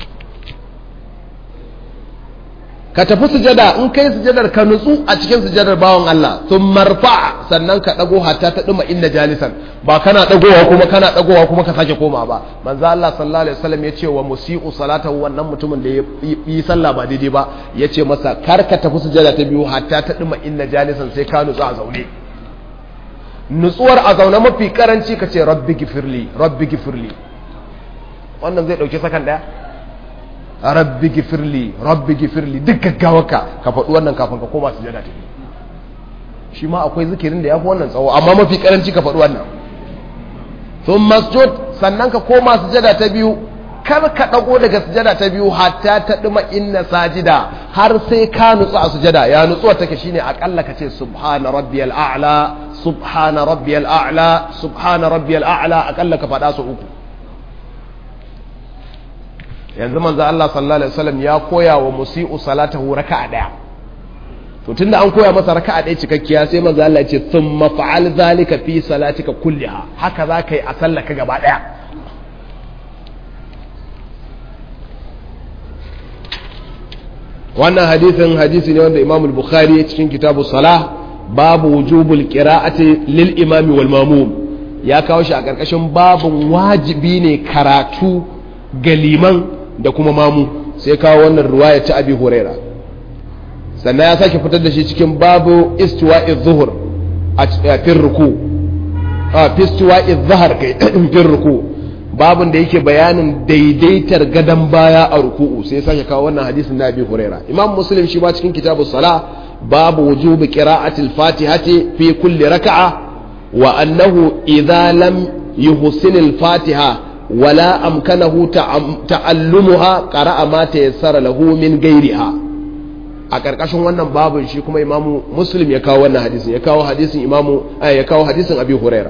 ka tafi sujada in kai sujadar ka nutsu a cikin sujadar bawan Allah sun marfa sannan ka dago hatta ta duma inna jalisan ba kana dagowa kuma kana dagowa kuma ka sake koma ba manzo Allah sallallahu alaihi wasallam ya ce wa musii'u salatahu wannan mutumin da ya yi sallah ba daidai ba ya ce masa kar ka tafi sujada ta biyu hatta ta duma inna jalisan sai ka nutsu a zaune nutsuwar a zaune mafi karanci ka ce rabbi gifirli rabbi gifirli wannan zai dauki sakan daya rabbi gifirli rabbi gifirli duk gaggawarka ka faɗi wannan kafin ka koma sujada ta shi ma akwai zikirin da ya fi wannan tsawo amma mafi karanci ka faɗi wannan sun masjud sannan ka koma sujada ta biyu kar ka ɗago daga sujada ta biyu hatta ta ɗuma inna sajida har sai ka nutsu a sujada ya nutsuwa take shine akalla ka ce subhana rabbiyal a'la subhana rabbiyal a'la subhana rabbiyal a'la akalla ka faɗa su uku yanzu manzo Allah sallallahu alaihi wasallam ya koya wa musii'u salatahu raka'a daya to tunda an koya masa raka'a daya cikakkiya sai manzo Allah ya ce thumma fa'al zalika fi salatika kulliha haka za ka yi a sallaka gaba daya wannan hadisin hadisi ne wanda Imam al-Bukhari cikin kitabu salah babu wujubul qira'ati lil imami wal mamum ya kawo shi a karkashin babun wajibi ne karatu ga liman da kuma mamu sai kawo wannan ruwaya ta abi huraira sannan ya sake fitar da shi cikin babu istiwa'i zuhur a fin ruku a fistiwa'i zahar kai fin ruku babun da yake bayanin daidaitar gadon baya a ruku'u sai sake kawo wannan hadisin na abi huraira imam muslim shi ba cikin kitabu sala babu wujubi qira'ati al-fatihati fi kulli raka'a wa annahu idza lam yuhsin al-fatiha ولا أمكنه تعلمها قرأ ما تيسر له من غيرها a ƙarƙashin wannan babin shi kuma imamu muslim ya kawo wannan hadisin ya kawo hadisin imamu ya kawo hadisin abi huraira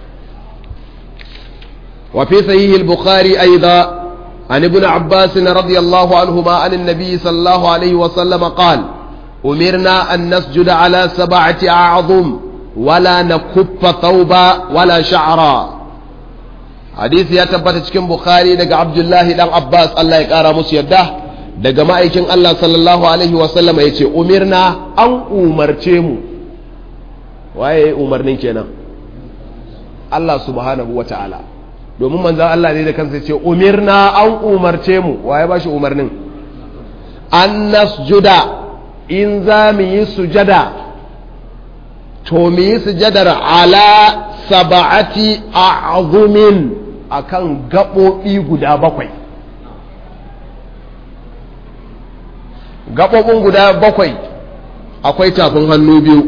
wa fi sahih al-bukhari aidan an ibn abbas radiyallahu anhuma an an-nabi sallallahu alaihi wa sallam qala umirna an nasjuda ala sab'ati a'zum wala nakuffa thawba wala sha'ra hadisi ya tabbata cikin bukhari daga abdullahi dan abbas allah ya kara musu yadda daga ma'aikin allah sallallahu alaihi wasallam ya ce umirna an umarce mu waye umarnin kenan allah subhanahu wa ta'ala domin manzan allah ne da kansa ya ce umirna an umarce mu waye ba shi umarnin an nasjuda in za mu yi sujada to mu yi sujadar ala saba'ati a'zumin akan gaɓoɓi guda bakwai gaɓoɓin guda bakwai akwai tafin hannu biyu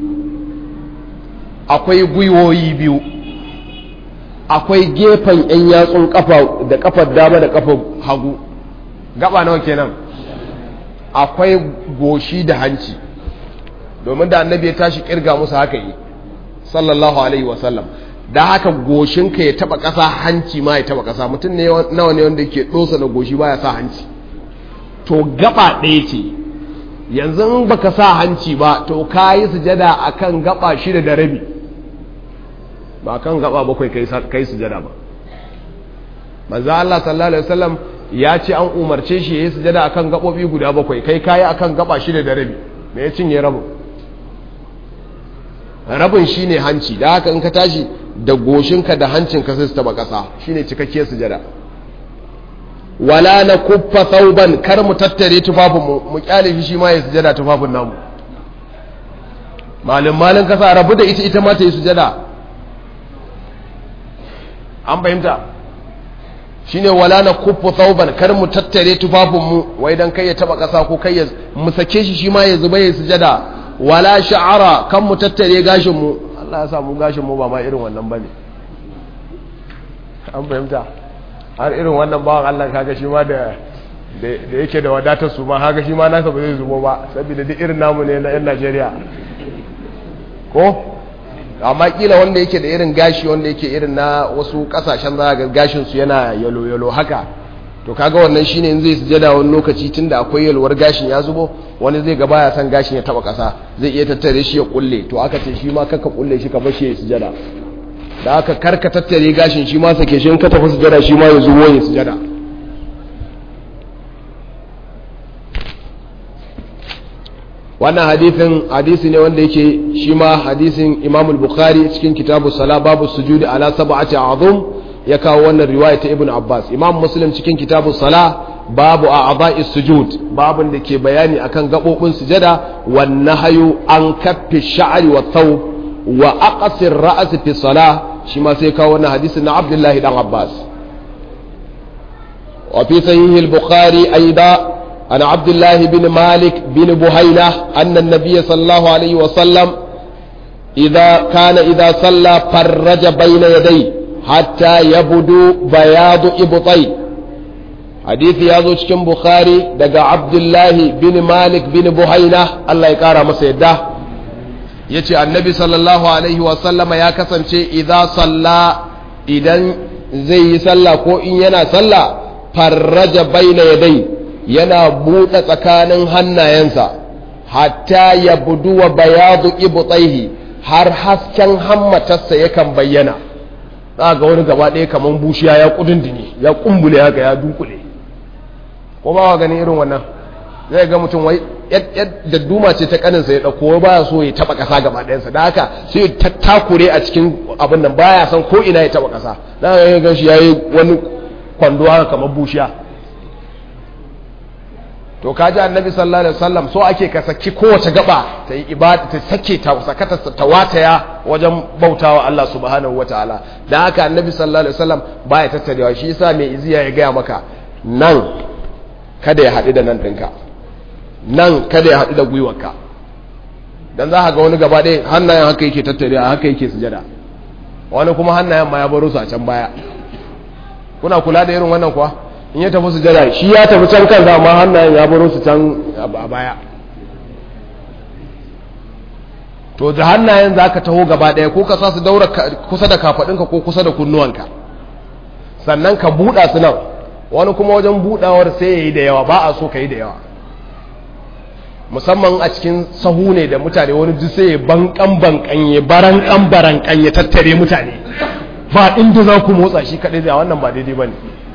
akwai gwiwoyi biyu akwai gefen 'yan yatsun kafa da kafar dama da kafar hagu gaba nawa kenan akwai goshi da hanci domin da annabi ya tashi kirga musu haka yi sallallahu alaihi wasallam da haka goshinka ya taba ƙasa hanci ma ya taba ƙasa mutum ne nawa ne wanda ke ɗosa da goshi baya sa hanci to gaba ɗaya ce yanzu in baka sa hanci ba to ka yi sujada akan gaba shida da rabi ba kan gaba bakwai kai sujada ba manzo Allah sallallahu alaihi wasallam ya ce an umarce shi yayi sujada akan gabobi guda bakwai kai kayi akan gaba shida da rabi me ya cinye rabin rabin shine hanci da haka in ka tashi da goshinka da hancinka sai su taba kasa shine cikakkiyar sujada wala na kuffa sauban kar mu tattare tufafin mu mu kyale shi shi ma ya sujada tufafin namu malin malin kasa rabu da ita ita ma ta yi sujada an fahimta shine wala na kuffa sauban kar mu tattare tufafin mu wai dan kai ya taba kasa ko kai ya mu sake shi shi ma ya zuba ya sujada wala sha'ara kan mu tattare gashin mu Allah ya sa mu gashin mu ba ma irin wannan bane an fahimta har irin wannan bawan Allah kaga shi ma da da yake da wadatar su ma kaga shi ma nasa ba zai zubo ba saboda duk irin namu ne na yan Najeriya ko amma kila wanda yake da irin gashi wanda yake irin na wasu kasashen za ga gashin su yana yalo yalo haka to kaga wannan shine in zai sujada wani lokaci tunda akwai yalwar gashin ya zubo wani zai ga baya san gashin ya taba kasa zai iya tattare shi ya kulle to aka ce shi ma kaka kulle shi ka bar shi ya sujada da aka karka tattare gashin shi ma sake shi in ka tafi sujada shi ma ya zubo ya sujada wannan hadisin hadisi ne wanda yake shi ma hadisin Imam al-Bukhari cikin kitabu Sala babu sujudi ala sab'ati a'zum ya kawo wannan riwaya ta Ibn Abbas Imam Muslim cikin kitabu Sala babu a'dha'i sujud babun da ke bayani akan gabobin sujada wan nahyu an kaffi sha'ri wa thawb wa aqsir ra's fi salah shi ma sai kawo wannan hadisin na Abdullahi dan Abbas wa fi sahih al-Bukhari aidan عن عبد الله بن مالك بن بهينة أن النبي صلى الله عليه وسلم إذا كان إذا صلى فرج بين يديه حتى يبدو بياض إبطي حديث يازو cikin Bukhari daga Abdullahi bin Malik bin Buhaina Allah ya kara masa yadda yace annabi sallallahu alaihi wa sallama ya kasance idza salla idan zai yi sallah ko in yana sallah farraja baina yadai yana buɗe tsakanin hannayensa hatta ya buduwa bayadu ibtaihi har hasken hammatarsa yakan bayyana za ga wani gaba ɗaya kamar bushiya ya kudindini ya kumbule haka ya dunkule ko ba wa ganin irin wannan zai ga mutum wai da duma ce ta kaninsa ya ɗauko baya so ya taɓa ƙasa gaba ɗayansa da haka sai ya takure a cikin abin nan baya san ko ina ya taɓa ƙasa da haka ya gan shi ya yi wani kwando haka kamar bushiya to kaji annabi sallallahu alaihi wasallam so ake ka saki kowace gaba ta yi ibada ta sake ta sakata ta wataya wajen bautawa Allah subhanahu wataala dan haka annabi sallallahu alaihi wasallam baya tattarewa shi yasa mai iziya ya gaya maka nan kada ya haɗu da nan ɗinka nan kada ya haɗu da gwiwarka dan za ka ga wani gaba ɗaya hannayen haka yake tattarewa haka yake sujada wani kuma hannayen ma ya baro su a can baya kuna kula da irin wannan kuwa in ya tafi sujada shi ya tafi can kan amma hannayen ya baro su can a baya to da hannayen za ka taho gaba ɗaya ko ka sa su daura kusa da kafaɗinka ko kusa da kunnuwanka sannan ka buɗa su nan wani kuma wajen buɗawar sai ya yi da yawa ba a so ka yi da yawa musamman a cikin sahu ne da mutane wani duk sai ya bankan bankan ya barankan barankan ya tattare mutane ba inda za ku motsa shi kaɗai da wannan ba daidai ba ne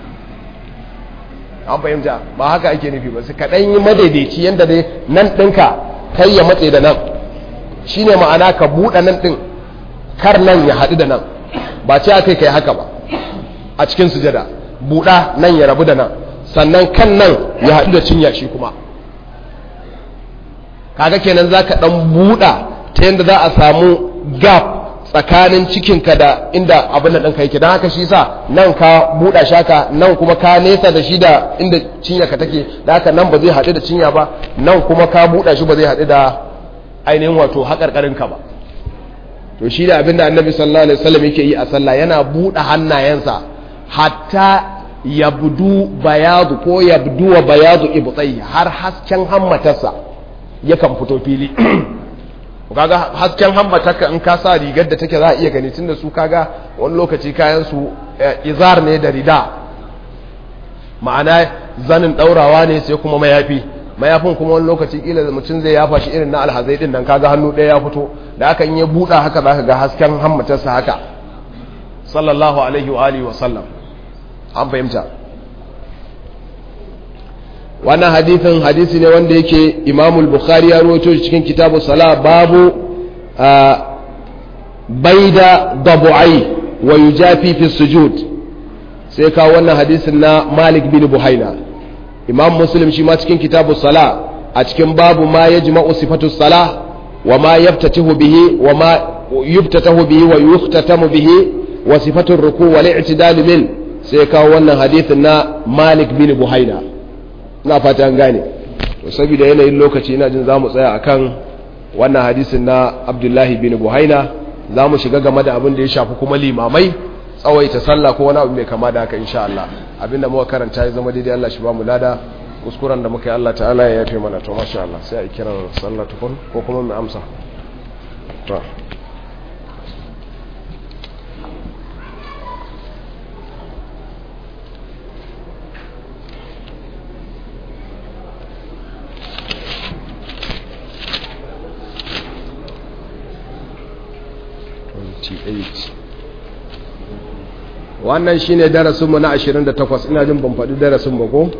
an fahimta ba haka ake nufi ba su kaɗan yi madaidaici yadda dai nan ɗinka kai ya matse da nan shi ne ma'ana ka buɗe nan ɗin kar nan ya haɗu da nan ba ce aka kai haka ba a cikin sujada buɗa nan ya rabu da nan sannan kan nan ya haɗu da cinya shi kuma kaga kenan za ka ɗan buɗa ta yadda za a samu gap tsakanin cikinka da inda abin da ɗanka yake don haka shi sa nan ka buɗa shaka nan kuma ka nesa da shi da inda cinyarka take da haka nan ba zai haɗu da cinya ba nan kuma ka buɗa shi ba zai haɗu da ainihin wato haƙarƙarinka ba to shi da abin da annabi sallallahu alaihi wasallam yake yi a sallah yana buɗe hannayensa hatta yabdu bayadu ko yabdu wa bayadu ibtai har hasken hammatarsa yakan fito fili kaga hasken hammataka in ka sa rigar da take za a iya gani tunda su kaga wani lokaci kayan su izar ne da rida ma'ana zanin daurawa ne sai kuma mayafi mayafin kuma wani lokaci kila da mutum zai yafa shi irin na alhazai din nan kaga hannu ɗaya ya fito da aka yi buɗa haka zaka ga hasken hammatarsa haka sallallahu alaihi wa alihi wa sallam an fahimta wannan hadithin hadisi ne wanda yake imamul bukhari ya rawaito cikin kitabu sala babu baida dabu'ai wa yujafi fi sujud sai kawo wannan hadisin na malik bin buhaina imam muslim shi ma cikin kitabu sala a cikin babu ma yajma'u sifatu sala wa ma yaftatahu bihi wa ma yuftatahu bihi wa yuhtatamu bihi wa sifatu ruku wal i'tidal min sai kawo wannan hadisin na malik bin buhaina ina fata an gane to saboda yanayin lokaci ina jin zamu tsaya akan wannan hadisin na abdullahi bin buhaina zamu shiga game da abin da ya shafi kuma limamai tsawaita sallah ko wani abu mai kama da haka insha Allah abinda muka karanta ya zama daidai Allah shi ba mu lada kuskuren da muka yi Allah ta'ala ya yafe mana to masha Allah sai a kiran sallah tukun ko kuma mu amsa to 98 wannan shine darasinmu na 28 ina jin ban faɗi darasin ba ko?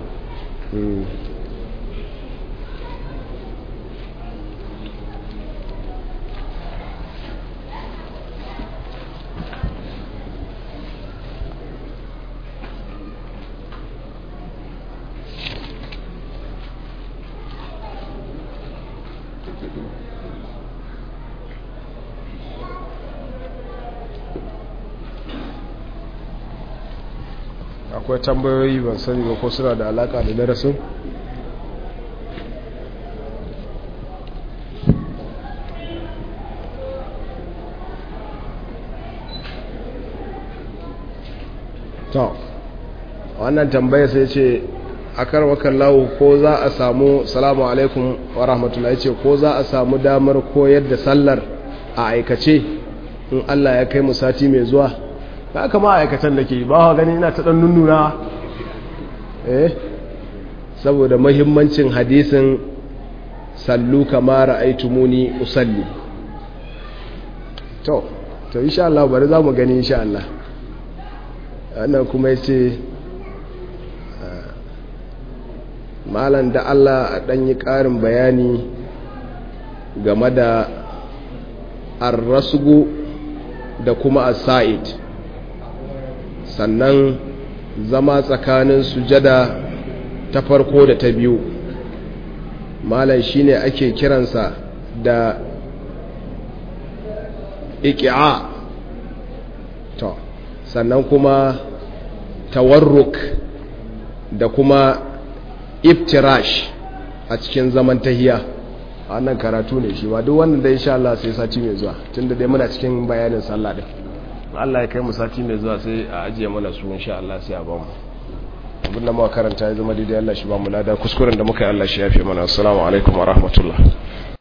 akwai tambayoyi ban sani ba ko suna da alaka da darasin to wannan tambaya sai ce a karwakan lawo ko za a samu salamu alaikum wa rahmatullahi ce ko za a samu damar koyar da sallar a aikace in allah ya kai mu sati mai zuwa ba kama aikatan da ke ba wa gani ina ta ɗan nunnuna eh saboda mahimmancin hadisin sallu kamar aitumuni usalli to to insha Allah bari za mu gani insha Allah wannan kuma yace malan da Allah a ɗan yi ƙarin bayani game da arrasgu da kuma as-sa'id sannan zama tsakanin sujada ta farko da ta biyu malam shine ake kiransa da iki'a to sannan kuma tawarruk da kuma iftirash a cikin zaman tahiya wannan karatu ne shi ba duk wannan da insha Allah sai sati mai zuwa tunda dai muna cikin bayanin sallah din Allah ya kai mu sati mai zuwa sai a ajiye mana su insha Allah sai a ba mu abin da muka karanta ya zama daidai Allah shi ba mu lada kuskuren da muka yi Allah shi yafe mana assalamu alaikum wa rahmatullah